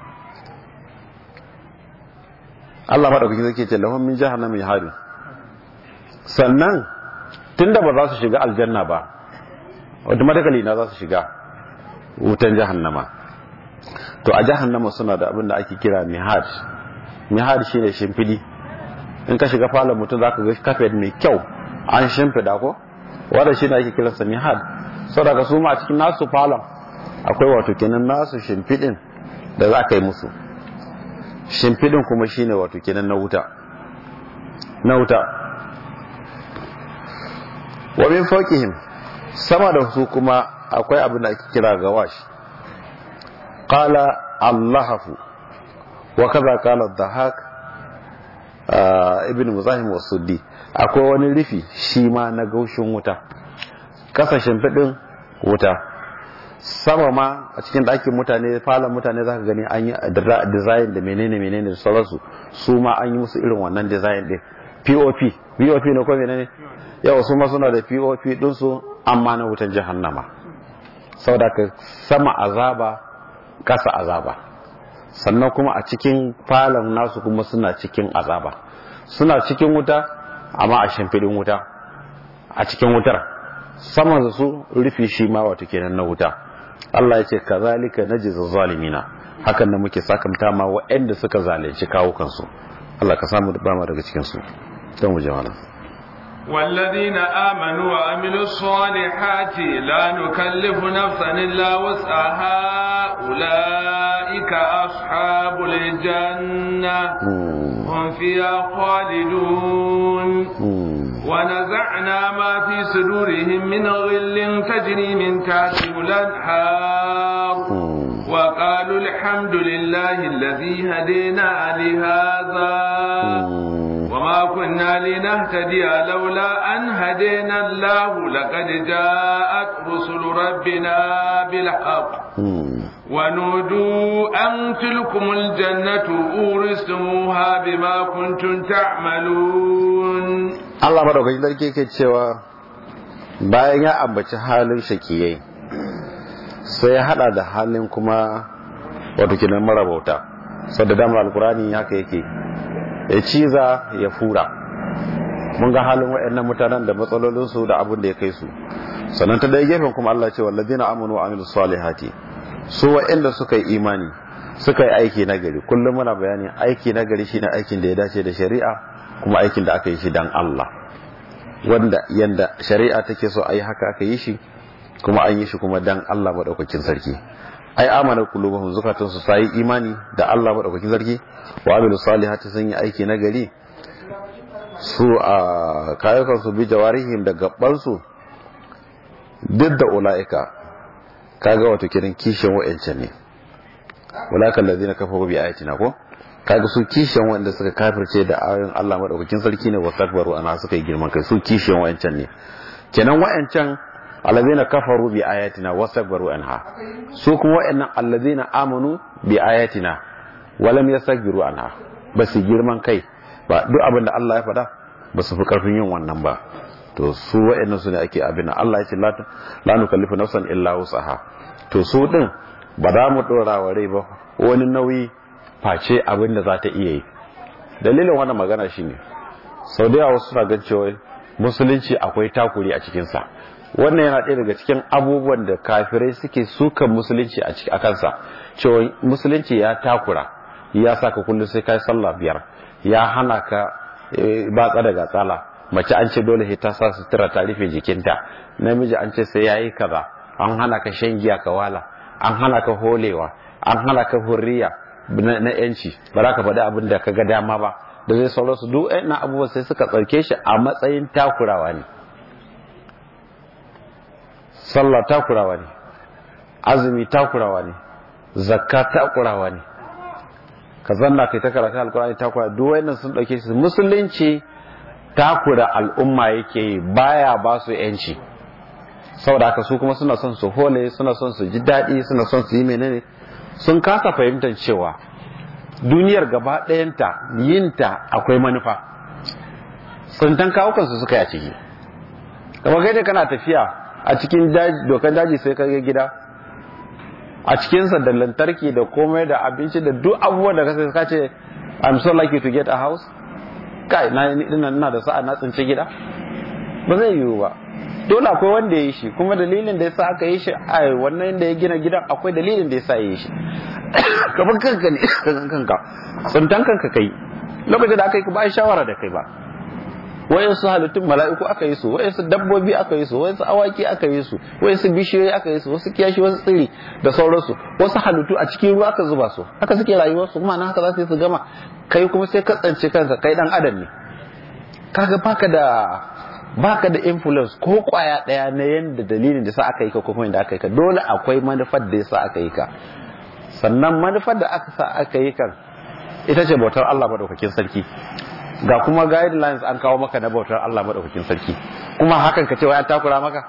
Allah maɗaukaki zai ce lahum min jahannam yahari sannan tunda ba za su shiga aljanna ba automatically na za su shiga wutan jahannama to a jahannama suna da abin da ake kira mihad mihad shine shimfidi in ka shiga falon mutum za ka ga kafet mai kyau an shimfida ko wadda shi ne ake kiransa mihad saboda ka suma a cikin nasu falon akwai wato kenan nasu shimfidin da za ka yi musu shimfidin kuma shine wato kenan na wuta na wuta wa min fawqihim sama da su kuma akwai abin da ake kira gawash qala allahafu wa kaza qala dhahak ibn muzahim wa suddi akwai wani rufi shi ma na gaushin wuta kasashen fidin wuta sama ma a cikin ɗakin mutane falon mutane za ka gani an yi design da menene menene da sauransu su ma an yi musu irin wannan design din pop pop ne ko menene yau su ma suna da pop ɗinsu amma na wutan jahannama saboda ka sama azaba kasa azaba sannan kuma a cikin falon nasu kuma suna cikin azaba suna cikin wuta amma a shimfiɗin wuta a cikin wutar saman su rufi shi ma wato kenan na wuta Allah ya ce kazalika najzi zalimina hakan da muke sakamta ma waɗanda suka zalunci kawo kansu Allah ka samu ba mu daga cikin su don mu jama'a والذين آمنوا وعملوا الصالحات لا نكلف نفسا إلا وسعها أولئك أصحاب الجنة هم فيها خالدون ونزعنا ما في صدورهم من غل تجري من تحتهم الأنهار وقالوا الحمد لله الذي هدينا لهذا وما كنا لنهتدي لولا أن هدينا الله لقد جاءت رسل ربنا بالحق ونودوا أن تلكم الجنة أورثتموها بما كنتم تعملون Allah madaukakin sarki yake cewa bayan ya ambaci halin shakiyai sai ya hada da halin kuma wato kinan marabauta sadda damar alkurani haka yake ya ciza ya fura mun ga halin waɗannan mutanen da matsalolinsu da abin da ya kai su sannan ta ɗaya gefen kuma Allah ce wallazina amanu wa amilus salihati su waɗanda suka yi imani suka yi aiki na gari kullum muna bayani aiki na gari shine aikin da ya dace da shari'a kuma aikin da aka yi shi dan Allah wanda yanda shari'a take so a yi haka aka yi shi kuma an yi shi kuma dan Allah madaukakin sarki ai amana qulubuhum zukatun su sai imani da Allah madaukakin sarki wa amilu salihati sun yi aiki na gari su a kayukan su bi jawarihim da gabban su duk da ulaika kaga wato kiran kishin wa'ancan ne ulaika allazina kafaru bi ayatina ko kaga su kishin wanda suka kafirce da ayoyin Allah madaukakin sarki ne wasakbaru ana suka yi girman kai su kishin wa'ancan ne kenan wa'ancan allazina kafaru bi ayatina wasakbaru anha su kuma wa'annan allazina amanu bi ayatina walam yastakbiru anha ba su girman kai ba duk abin da Allah ya faɗa ba su fi karfin yin wannan ba to su wa'annan su ne ake abin da Allah ya ce la nukallifu nafsan illa wusaha to su din ba za mu dora wa rai ba wani nauyi face abin da za ta iya yi dalilin wannan magana shine sau da yawa suna gan cewa musulunci akwai takuri a cikinsa wannan yana ɗaya daga cikin abubuwan da kafirai suke sukan musulunci a kansa cewa musulunci ya takura ya saka kullum sai kai sallah biyar ya hana ka batsa daga tsala mace an ce dole ta sa sutura ta rufe jikinta namiji an ce sai yayi kaza an hana ka shan giya ka wala an hana ka holewa an hana ka hurriya na yanci ba za ka faɗi abin da ka ga dama ba da zai sauransu duk na abubuwan sai suka tsarke shi a matsayin takurawa ne sallah takurawa ne azumi takurawa ne zakka takurawa ne ka zanna kai ta karatu alkurani takura duk wayannan sun dauke shi musulunci takura al'umma yake yi baya ba su yanci saboda haka su kuma suna son su hole suna son su ji daɗi suna son su yi menene sun kasa fahimtar cewa duniyar gaba ɗayanta yinta akwai manufa tsintan kawukansu suka yi a ciki kamar kai da kana tafiya a cikin dokan daji sai ka gida a cikinsa da lantarki da komai da abinci da duk abubuwan da kasa ka ce i'm so lucky to get a house kai na ina da sa'a na tsinci gida ba zai yiwu ba dole akwai wanda ya yi shi kuma dalilin da yasa aka yi shi a wannan da ya gina gidan akwai dalilin da yasa ya yi shi kamar kanka ne kan kanka tsintan kanka kai lokacin da aka yi ba shawara da kai ba wayansu halittun mala'iku aka yi su wayansu dabbobi aka yi su wayansu awaki aka yi su wayansu bishiyoyi aka yi su wasu kiyashi wasu tsiri da sauransu wasu halittu a cikin ruwa aka zuba su haka suke rayuwar su kuma na haka za su yi su gama kai kuma sai ka tsance kanka kai dan adam ne kaga baka da baka da influence ko kwaya daya na yanda dalilin da sa aka yi ka ko kuma inda aka yi ka dole akwai manufar da yasa aka yi ka sannan manufar da aka sa aka yi kan ita ce bautar Allah madaukakin sarki ga kuma guidelines an kawo maka na bautar Allah madaukakin sarki kuma hakan ka ce wai an takura maka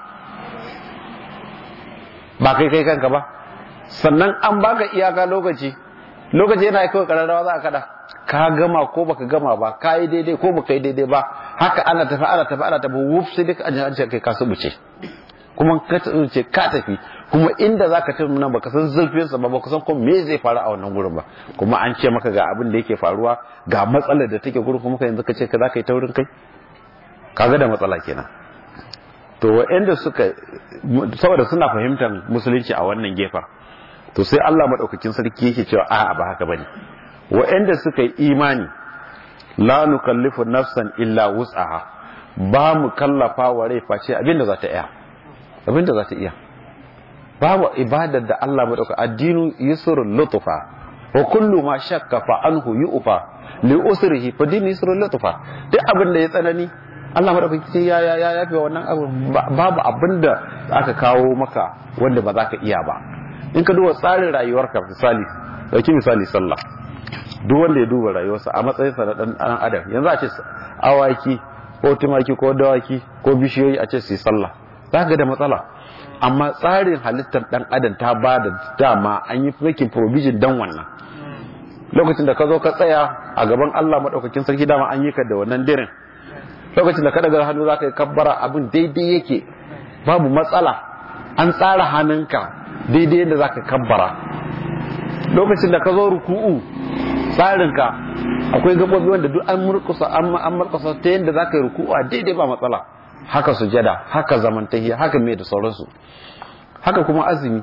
ba kai kai kanka ba sannan an baka iyaka lokaci lokaci yana kawai kararrawa za a kada ka gama ko baka gama ba ka yi daidai ko baka yi daidai ba haka ana tafi ana tafi ana tafi wuf sai duka an ce kai ka subuce kuma ka ce ka tafi kuma inda zaka tafi nan baka san zurfin sa ba baka san ko me zai faru a wannan gurin ba kuma an ce maka ga abin da yake faruwa ga matsalar da take gurin kuma yanzu ka ce ka zaka yi taurin kai kaga da matsala kenan to wa'anda suka saboda suna fahimtar musulunci a wannan gefen to sai Allah madaukakin sarki yake cewa a'a ba haka bane wa'anda suka yi imani la nukallifu nafsan illa wus'aha ba mu kallafa wa rai face abinda za ta iya abinda za ta iya babu ibadar da Allah madauka addinu yusrul lutfa wa kullu ma shakka fa anhu yu'fa li usrihi fa dinu yusrul lutfa duk abin da ya tsanani Allah madaukaki ya ya ya yafe wannan abu babu abin da aka kawo maka wanda ba za ka iya ba in ka duba tsarin rayuwarka misali dauki misali sallah duk wanda ya duba rayuwarsa a matsayin sa na dan adam yanzu a ce awaki ko tumaki ko dawaki ko bishiyoyi a ce su yi sallah za ka da matsala amma tsarin halittar dan adam ta ba da dama an yi making provision dan wannan lokacin da ka zo ka tsaya a gaban Allah madaukakin sarki dama an yi ka da wannan dirin lokacin da ka daga hannu zaka yi kabbara abin daidai yake babu matsala an tsara hannunka daidai yadda zaka kabbara lokacin da ka zo ruku'u tsarinka akwai gabobi wanda duk an murkusa an murkusa ta yadda zaka yi ruku'u a daidai ba matsala haka sujada haka zamantahiya haka mai da sauransu haka kuma azumi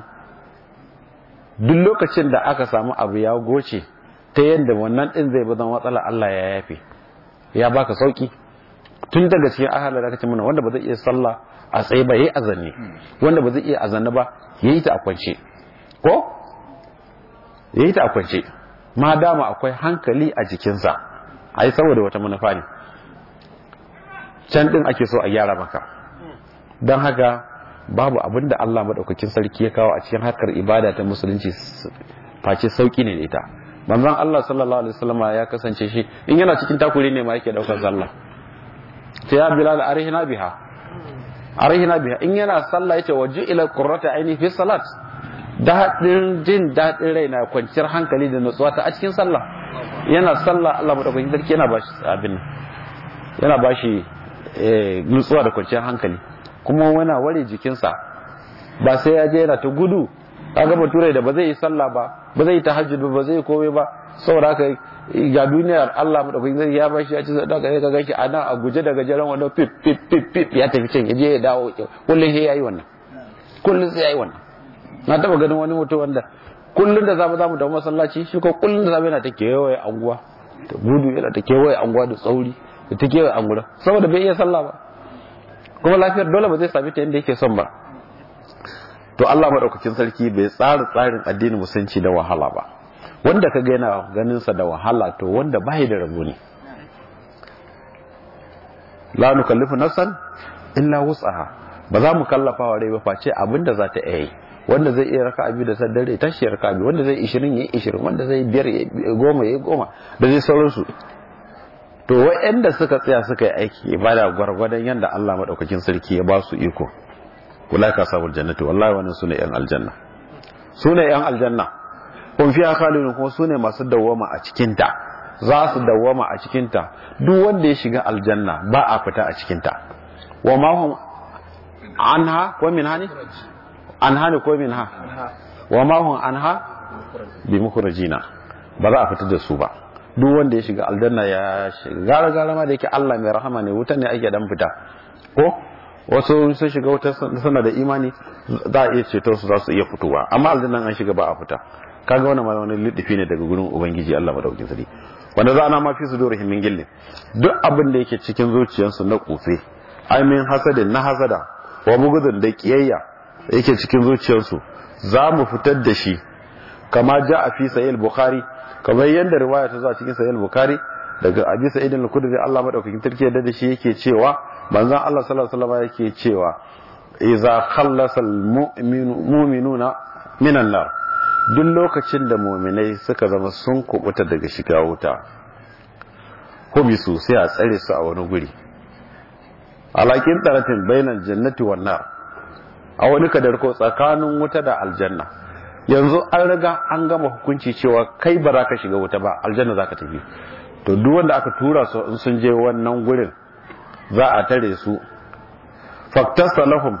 duk lokacin da aka samu abu ya goce ta yadda wannan din zai bazan matsala Allah ya yafe ya baka sauki tun daga cikin ahalar da kace mana wanda ba zai iya sallah a tsaye ba yayi azanne wanda ba zai iya azanne ba yayi ta a kwance ko yayi ta a kwance ma dama akwai hankali a jikinsa ai saboda wata manufa ne can din ake so a gyara maka don haka babu abin da Allah madaukakin sarki ya kawo a cikin harkar ibada ta musulunci face sauki ne da ita manzon Allah sallallahu alaihi wasallam ya kasance shi in yana cikin takuri ne ma yake daukar sallah ta ya bilal arihina biha arihina biha in yana sallah yace waju ila qurrata aini fi salat daɗin jin daɗin rai na kwanciyar hankali da nutsuwa ta a cikin sallah yana sallah Allah madaukakin sarki yana bashi abin yana bashi nutsuwa da kwanciyar hankali kuma wana ware jikinsa ba sai ya je yana ta gudu kaga bature da ba zai yi sallah ba ba zai yi tahajjud ba ba zai yi komai ba saboda haka ga duniyar Allah madaukakin sarki ya bashi ya ci sadaka ya ga shi a nan a guje daga jaran wannan pip pip pip pip ya tafi can ya je ya dawo kullum sai yayi wannan kullum sai yayi wannan na taba ganin wani mutum wanda kullum da zamu zamu da masallaci shi ko kullum da zamu yana ta kewaye anguwa ta gudu yana ta kewaye anguwa da tsauri da ta kewaye anguwa saboda bai iya sallah ba kuma lafiyar dole ba zai sami ta yadda yake son ba to Allah madaukakin sarki bai tsara tsarin addinin musulunci da wahala ba wanda ka ga yana ganin sa da wahala to wanda bai da rabo ne la nukallifu nafsan illa wus'aha ba za mu kallafa wa rai ba face abinda za ta iya yi wanda zai iya raka abi da saddare tashi raka abi wanda zai ishirin ya ishirin wanda zai biyar ya goma ya goma da zai sauransu to wa'anda suka tsaya suka yi aiki ibada gwargwadon yadda Allah madaukakin sarki ya ba su iko kula ka samu jannati wallahi wannan sune yan aljanna sune yan aljanna kun fiya khalidun kuma sune masu dawwama a cikin ta za su dawwama a cikin ta duk wanda ya shiga aljanna ba a fita a cikin ta wa ma hum anha wa min hani anha ne ko min ha wa ma hum anha bi mukhrajina ba za a fita da su ba duk wanda ya shiga aljanna ya shiga gara gara ma da yake Allah mai rahama ne wuta ne ake dan fita ko wasu sun shiga wuta suna da imani za a iya ceto su za su iya fitowa amma aljannan an shiga ba a fita kaga wannan ma wani lidifi ne daga gurin ubangiji Allah madaukakin sarki wanda za a ma fi su dora himin gillin duk abin da yake cikin zuciyarsu na kufe ai min hasadin na hasada wa bugudun da kiyayya yake cikin zuciyarsu za mu fitar da shi kama ja a fi sahih bukhari kamar yadda riwaya ta zo a cikin sahih bukhari daga abi sa'id al-khudri Allah madaukakin sarki yadda da shi yake cewa manzon Allah sallallahu alaihi wasallam yake cewa idza khallasa al-mu'minuna minan nar duk lokacin da mu'minai suka zama sun kubuta daga shiga wuta hubisu sai a tsare su a wani guri alakin taratin bainal jannati wan nar a wani kadarko tsakanin wuta da aljanna yanzu an riga an gama hukunci cewa kai ba za ka shiga wuta ba aljanna za ka tafi to duk wanda aka tura su in sun je wannan gurin za a tare su faktasa lahum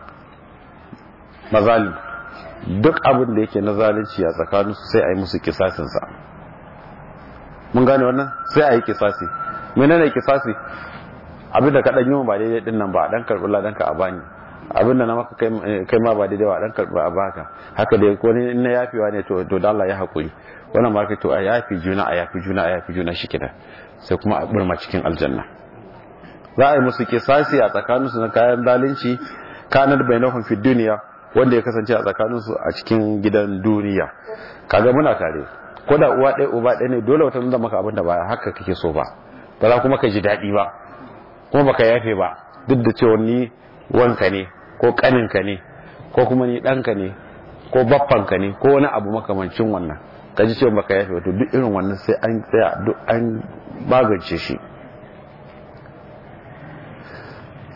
mazalim duk abin da yake na zalunci a tsakanin su sai a yi musu kisasinsa mun gane wannan sai a yi kisasi menene kisasi abin da ka dan yi ba daidai din nan ba dan karbi ladan ka a bani abin da na maka kai ma ba daidai ba dan karbi a baka haka dai ko ne na yafewa ne to to Allah ya hakuri wannan ma kai to a yafi juna a yafi juna a yafi juna shi kenan sai kuma a burma cikin aljanna za a yi musu kisasi a tsakaninsu na kayan zalunci kanar bainahum fi duniya wanda ya kasance a tsakaninsu a cikin gidan duniya kaga muna tare ko da uwa ɗaya uba ɗaya ne dole wata nuna maka abin da ba haka kake so ba ba za kuma ka ji daɗi ba kuma baka yafe ba duk da cewa ni wanka ne ko kaninka ne ko kuma ni ɗanka ne ko baffanka ne ko wani abu makamancin wannan ka ji cewa baka yafe wato duk irin wannan sai an tsaya duk an magance shi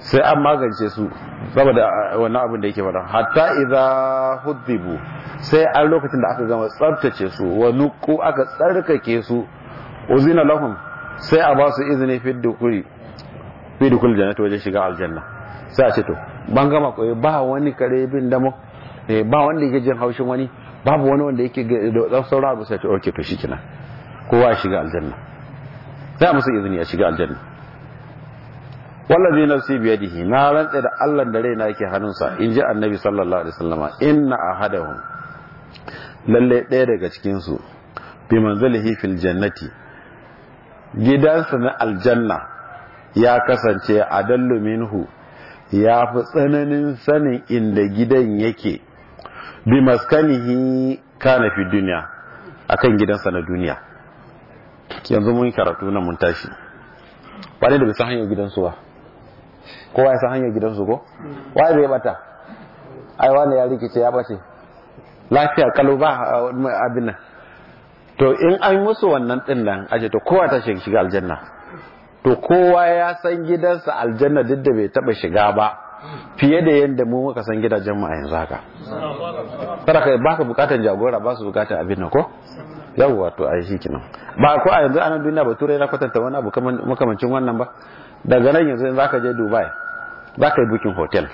sai an magance su saboda wannan abin da yake faɗa hatta idza hudhibu sai an lokacin da aka gama tsabtace su wa nuqu aka tsarkake su uzina lahum sai a ba su izini fi dukuri fi dukul jannati wajen shiga aljanna sai a ce to ban gama koyi ba wani kare bin damo ba wanda yake jin haushin wani babu wani wanda yake da sauran abu sai ce okay to shikenan kowa ya shiga aljanna sai a musu izini a shiga aljanna wallazi nafsi biyadihi na rantsa da Allah da raina yake hannunsa in ji annabi sallallahu alaihi wasallama inna ahadahum lalle ɗaya daga cikin su bi manzilihi fil jannati gidansa na aljanna ya kasance adallu minhu ya fi tsananin sanin inda gidan yake bi maskanihi kana fi duniya akan gidansa na duniya yanzu mun karatu na mun tashi ba ne da bisa hanyar gidansu ba kowa ya san hanyar gidansu ko waye zai bata ai wani ya rikice ya bace lafiya kalau ba abin nan to in an musu wannan din nan aje to kowa ta shiga aljanna to kowa ya san gidansa aljanna duk da bai taba shiga ba fiye da yadda mu muka san gidajen mu a yanzu haka kada kai baka bukatan jagora ba su bukatan abin nan ko yawwa to ai shikenan ba ko a yanzu anan duniya ba turai na kwatanta wani abu makamancin wannan ba daga nan yanzu za ka je dubai za ka yi bukin hotel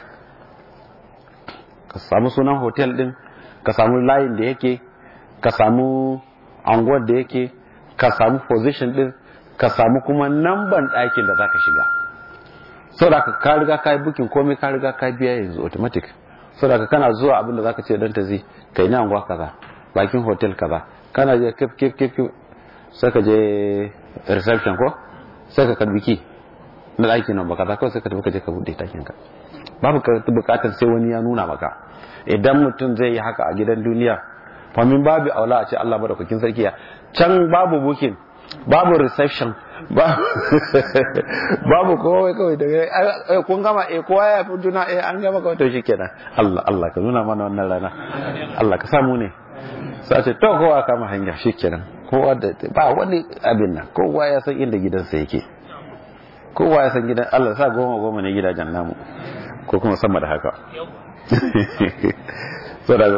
ka samu sunan hotel din ka samu layin da yake ka samu anguwar da yake ka samu position din ka samu kuma namban ɗakin da za ka shiga sau da ka riga ka yi bukin komai ka riga ka biya yanzu automatic sau da kana zuwa abin da za ka ce don ta zai ka yi na anguwa kaza bakin hotel kaza kana je kif kif kif sai ka je reception ko sai ka karbi ki na ɗakin nan baka za kawai sai ka tafi ka je ka buɗe ɗakin ka babu ka buƙatar sai wani ya nuna maka idan mutum zai yi haka a gidan duniya famin babu aula a ce Allah madaukakin sarki ya can babu booking babu reception babu kowai kawai daga kun gama eh kowa ya fi juna eh an gama kawai to shikenan Allah Allah ka nuna mana wannan rana Allah ka samu ne sai ce to kowa kama hanya shikenan kowa da ba wani abin nan kowa ya san inda gidansa yake kowa ya san gidan Allah sa goma goma ne gidajen namu ko kuma sama da haka so da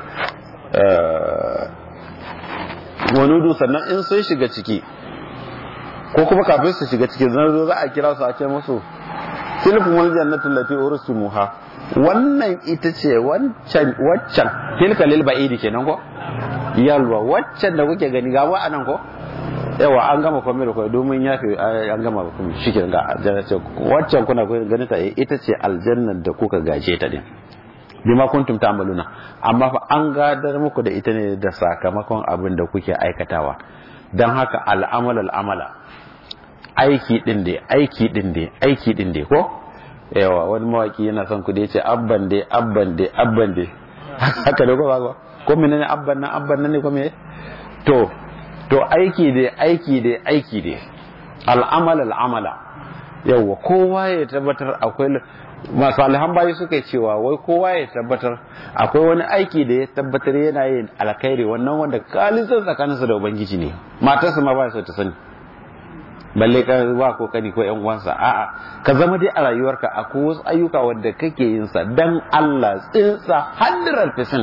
wanudu sannan in sun shiga ciki ko kuma kafin su shiga ciki zan zo za a kira su a ce musu tilkum wal jannatu allati ursumuha wannan ita ce wancan waccan tilka lil ba'idi kenan ko yalwa waccan da kuke gani ga wa anan ko yawa an gama komai da komai domin ya fi an gama komai shi ke ga aljanna ce waccan kuna ganin ta ita ce aljannar da kuka gaje ta din bima kuntum ta'maluna amma fa an gadar muku da ita ne da sakamakon abin da kuke aikatawa dan haka al'amal al'amala aiki din dai aiki din dai aiki din dai ko yawa wani mawaki yana son ku da yace abban dai abban dai abban dai haka da ko ba ko menene abban nan abban nan ne ko me to to aiki dai aiki dai aiki dai al'amal al'amala yawa kowa ya tabbatar akwai masu alhan bayi suka cewa wai kowa ya tabbatar akwai wani aiki da ya tabbatar yana yin alkhairi wannan wanda kalisan tsakaninsa da ubangiji ne matarsa ma ba so ta sani balle ka ba ko kani ko yan uwansa a'a ka zama dai a rayuwarka akwai wasu ayyuka wanda kake yin sa dan Allah tsinsa 100%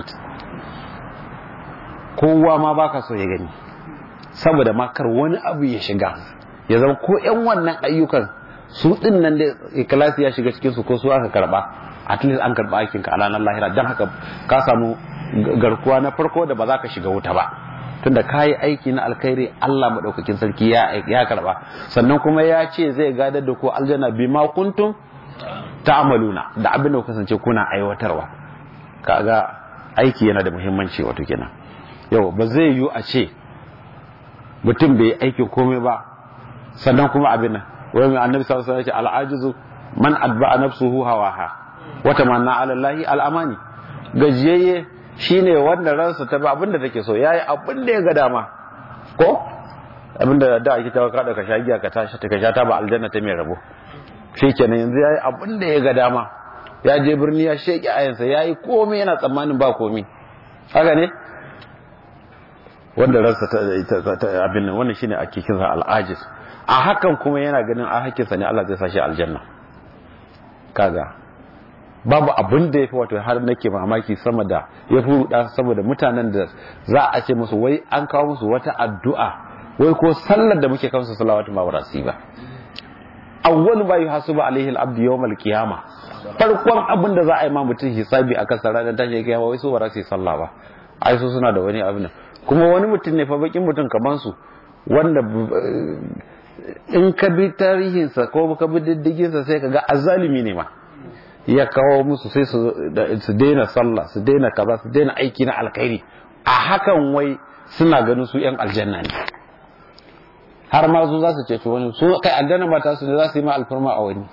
kowa ma baka so ya gani saboda makar wani abu ya shiga ya zama ko yan wannan ayyukan su din nan da ikhlasi ya shiga cikin su ko su aka karba at least an karba aikin ka a ranar lahira dan haka ka samu garkuwa na farko da ba za ka shiga wuta ba tunda ka yi aiki na alkhairi Allah madaukakin sarki ya ya karba sannan kuma ya ce zai gadar da ku aljanna bima kuntum ta'maluna da abin da kasance kuna aiwatarwa kaga aiki yana da muhimmanci wato kenan yau ba zai yiwu a ce mutum bai aikin komai ba sannan kuma abin nan wai mai annabi sallallahu alaihi wasallam al'ajizu man adba'a nafsuhu hawaha wa tamanna 'ala allahi al'amani gajiyayye shine wanda ransa ta ba abinda take so yayi abin da ya ga dama ko abinda da ake tawa kada ka sha giya ka tashi ta ka sha ta ba aljanna ta mai rabo shikenan yanzu yayi abin da ya ga dama ya je birni ya sheki ayansa yayi komai yana tsammanin ba komai haka ne wanda ransa ta abin nan wannan shine ake kinsa al'ajiz a hakan kuma yana ganin a hakinsa ne Allah zai sashi aljanna kaga babu abin da ya fi wato har nake mamaki sama da ya fi ruɗa saboda mutanen da za a ce musu wai an kawo musu wata addu'a wai ko sallar da muke kansu salawatu ma warasi ba awwal ba yuhasibu alaihi al-abdu yawm al-qiyama farkon abin da za a yi ma mutum hisabi a kan ranar tashi kiyama wai su ba za su yi sallah ba ai su suna da wani abin kuma wani mutum ne fa bakin mutum kamar su wanda in ka bi tarihinsa ko ka bi diddiginsa sai ka ga azalimi ne ma ya kawo musu sai su daina sallah su daina kaza su daina aiki na alkhairi a hakan wai suna ganin su yan aljanna ne har ma su za su ce wani su kai aljanna ba ta su ne za su yi ma alfarma a wani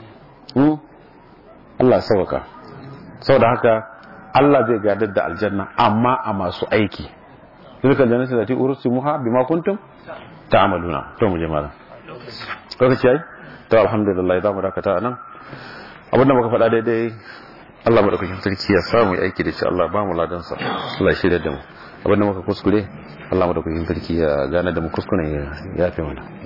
Allah sauka saboda haka Allah zai gadar da aljanna amma a masu aiki tilka jannatu lati ursimuha bima kuntum ta'maluna to mu je malam lokaci yayi to alhamdulillah za mu dakata anan abin da muka faɗa daidai Allah madaukakin sarki ya samu aiki da shi Allah ba mu ladan sa Allah ya shirya da mu abin da muka kuskure Allah madaukakin sarki ya gane da mu kuskure ya yafe mana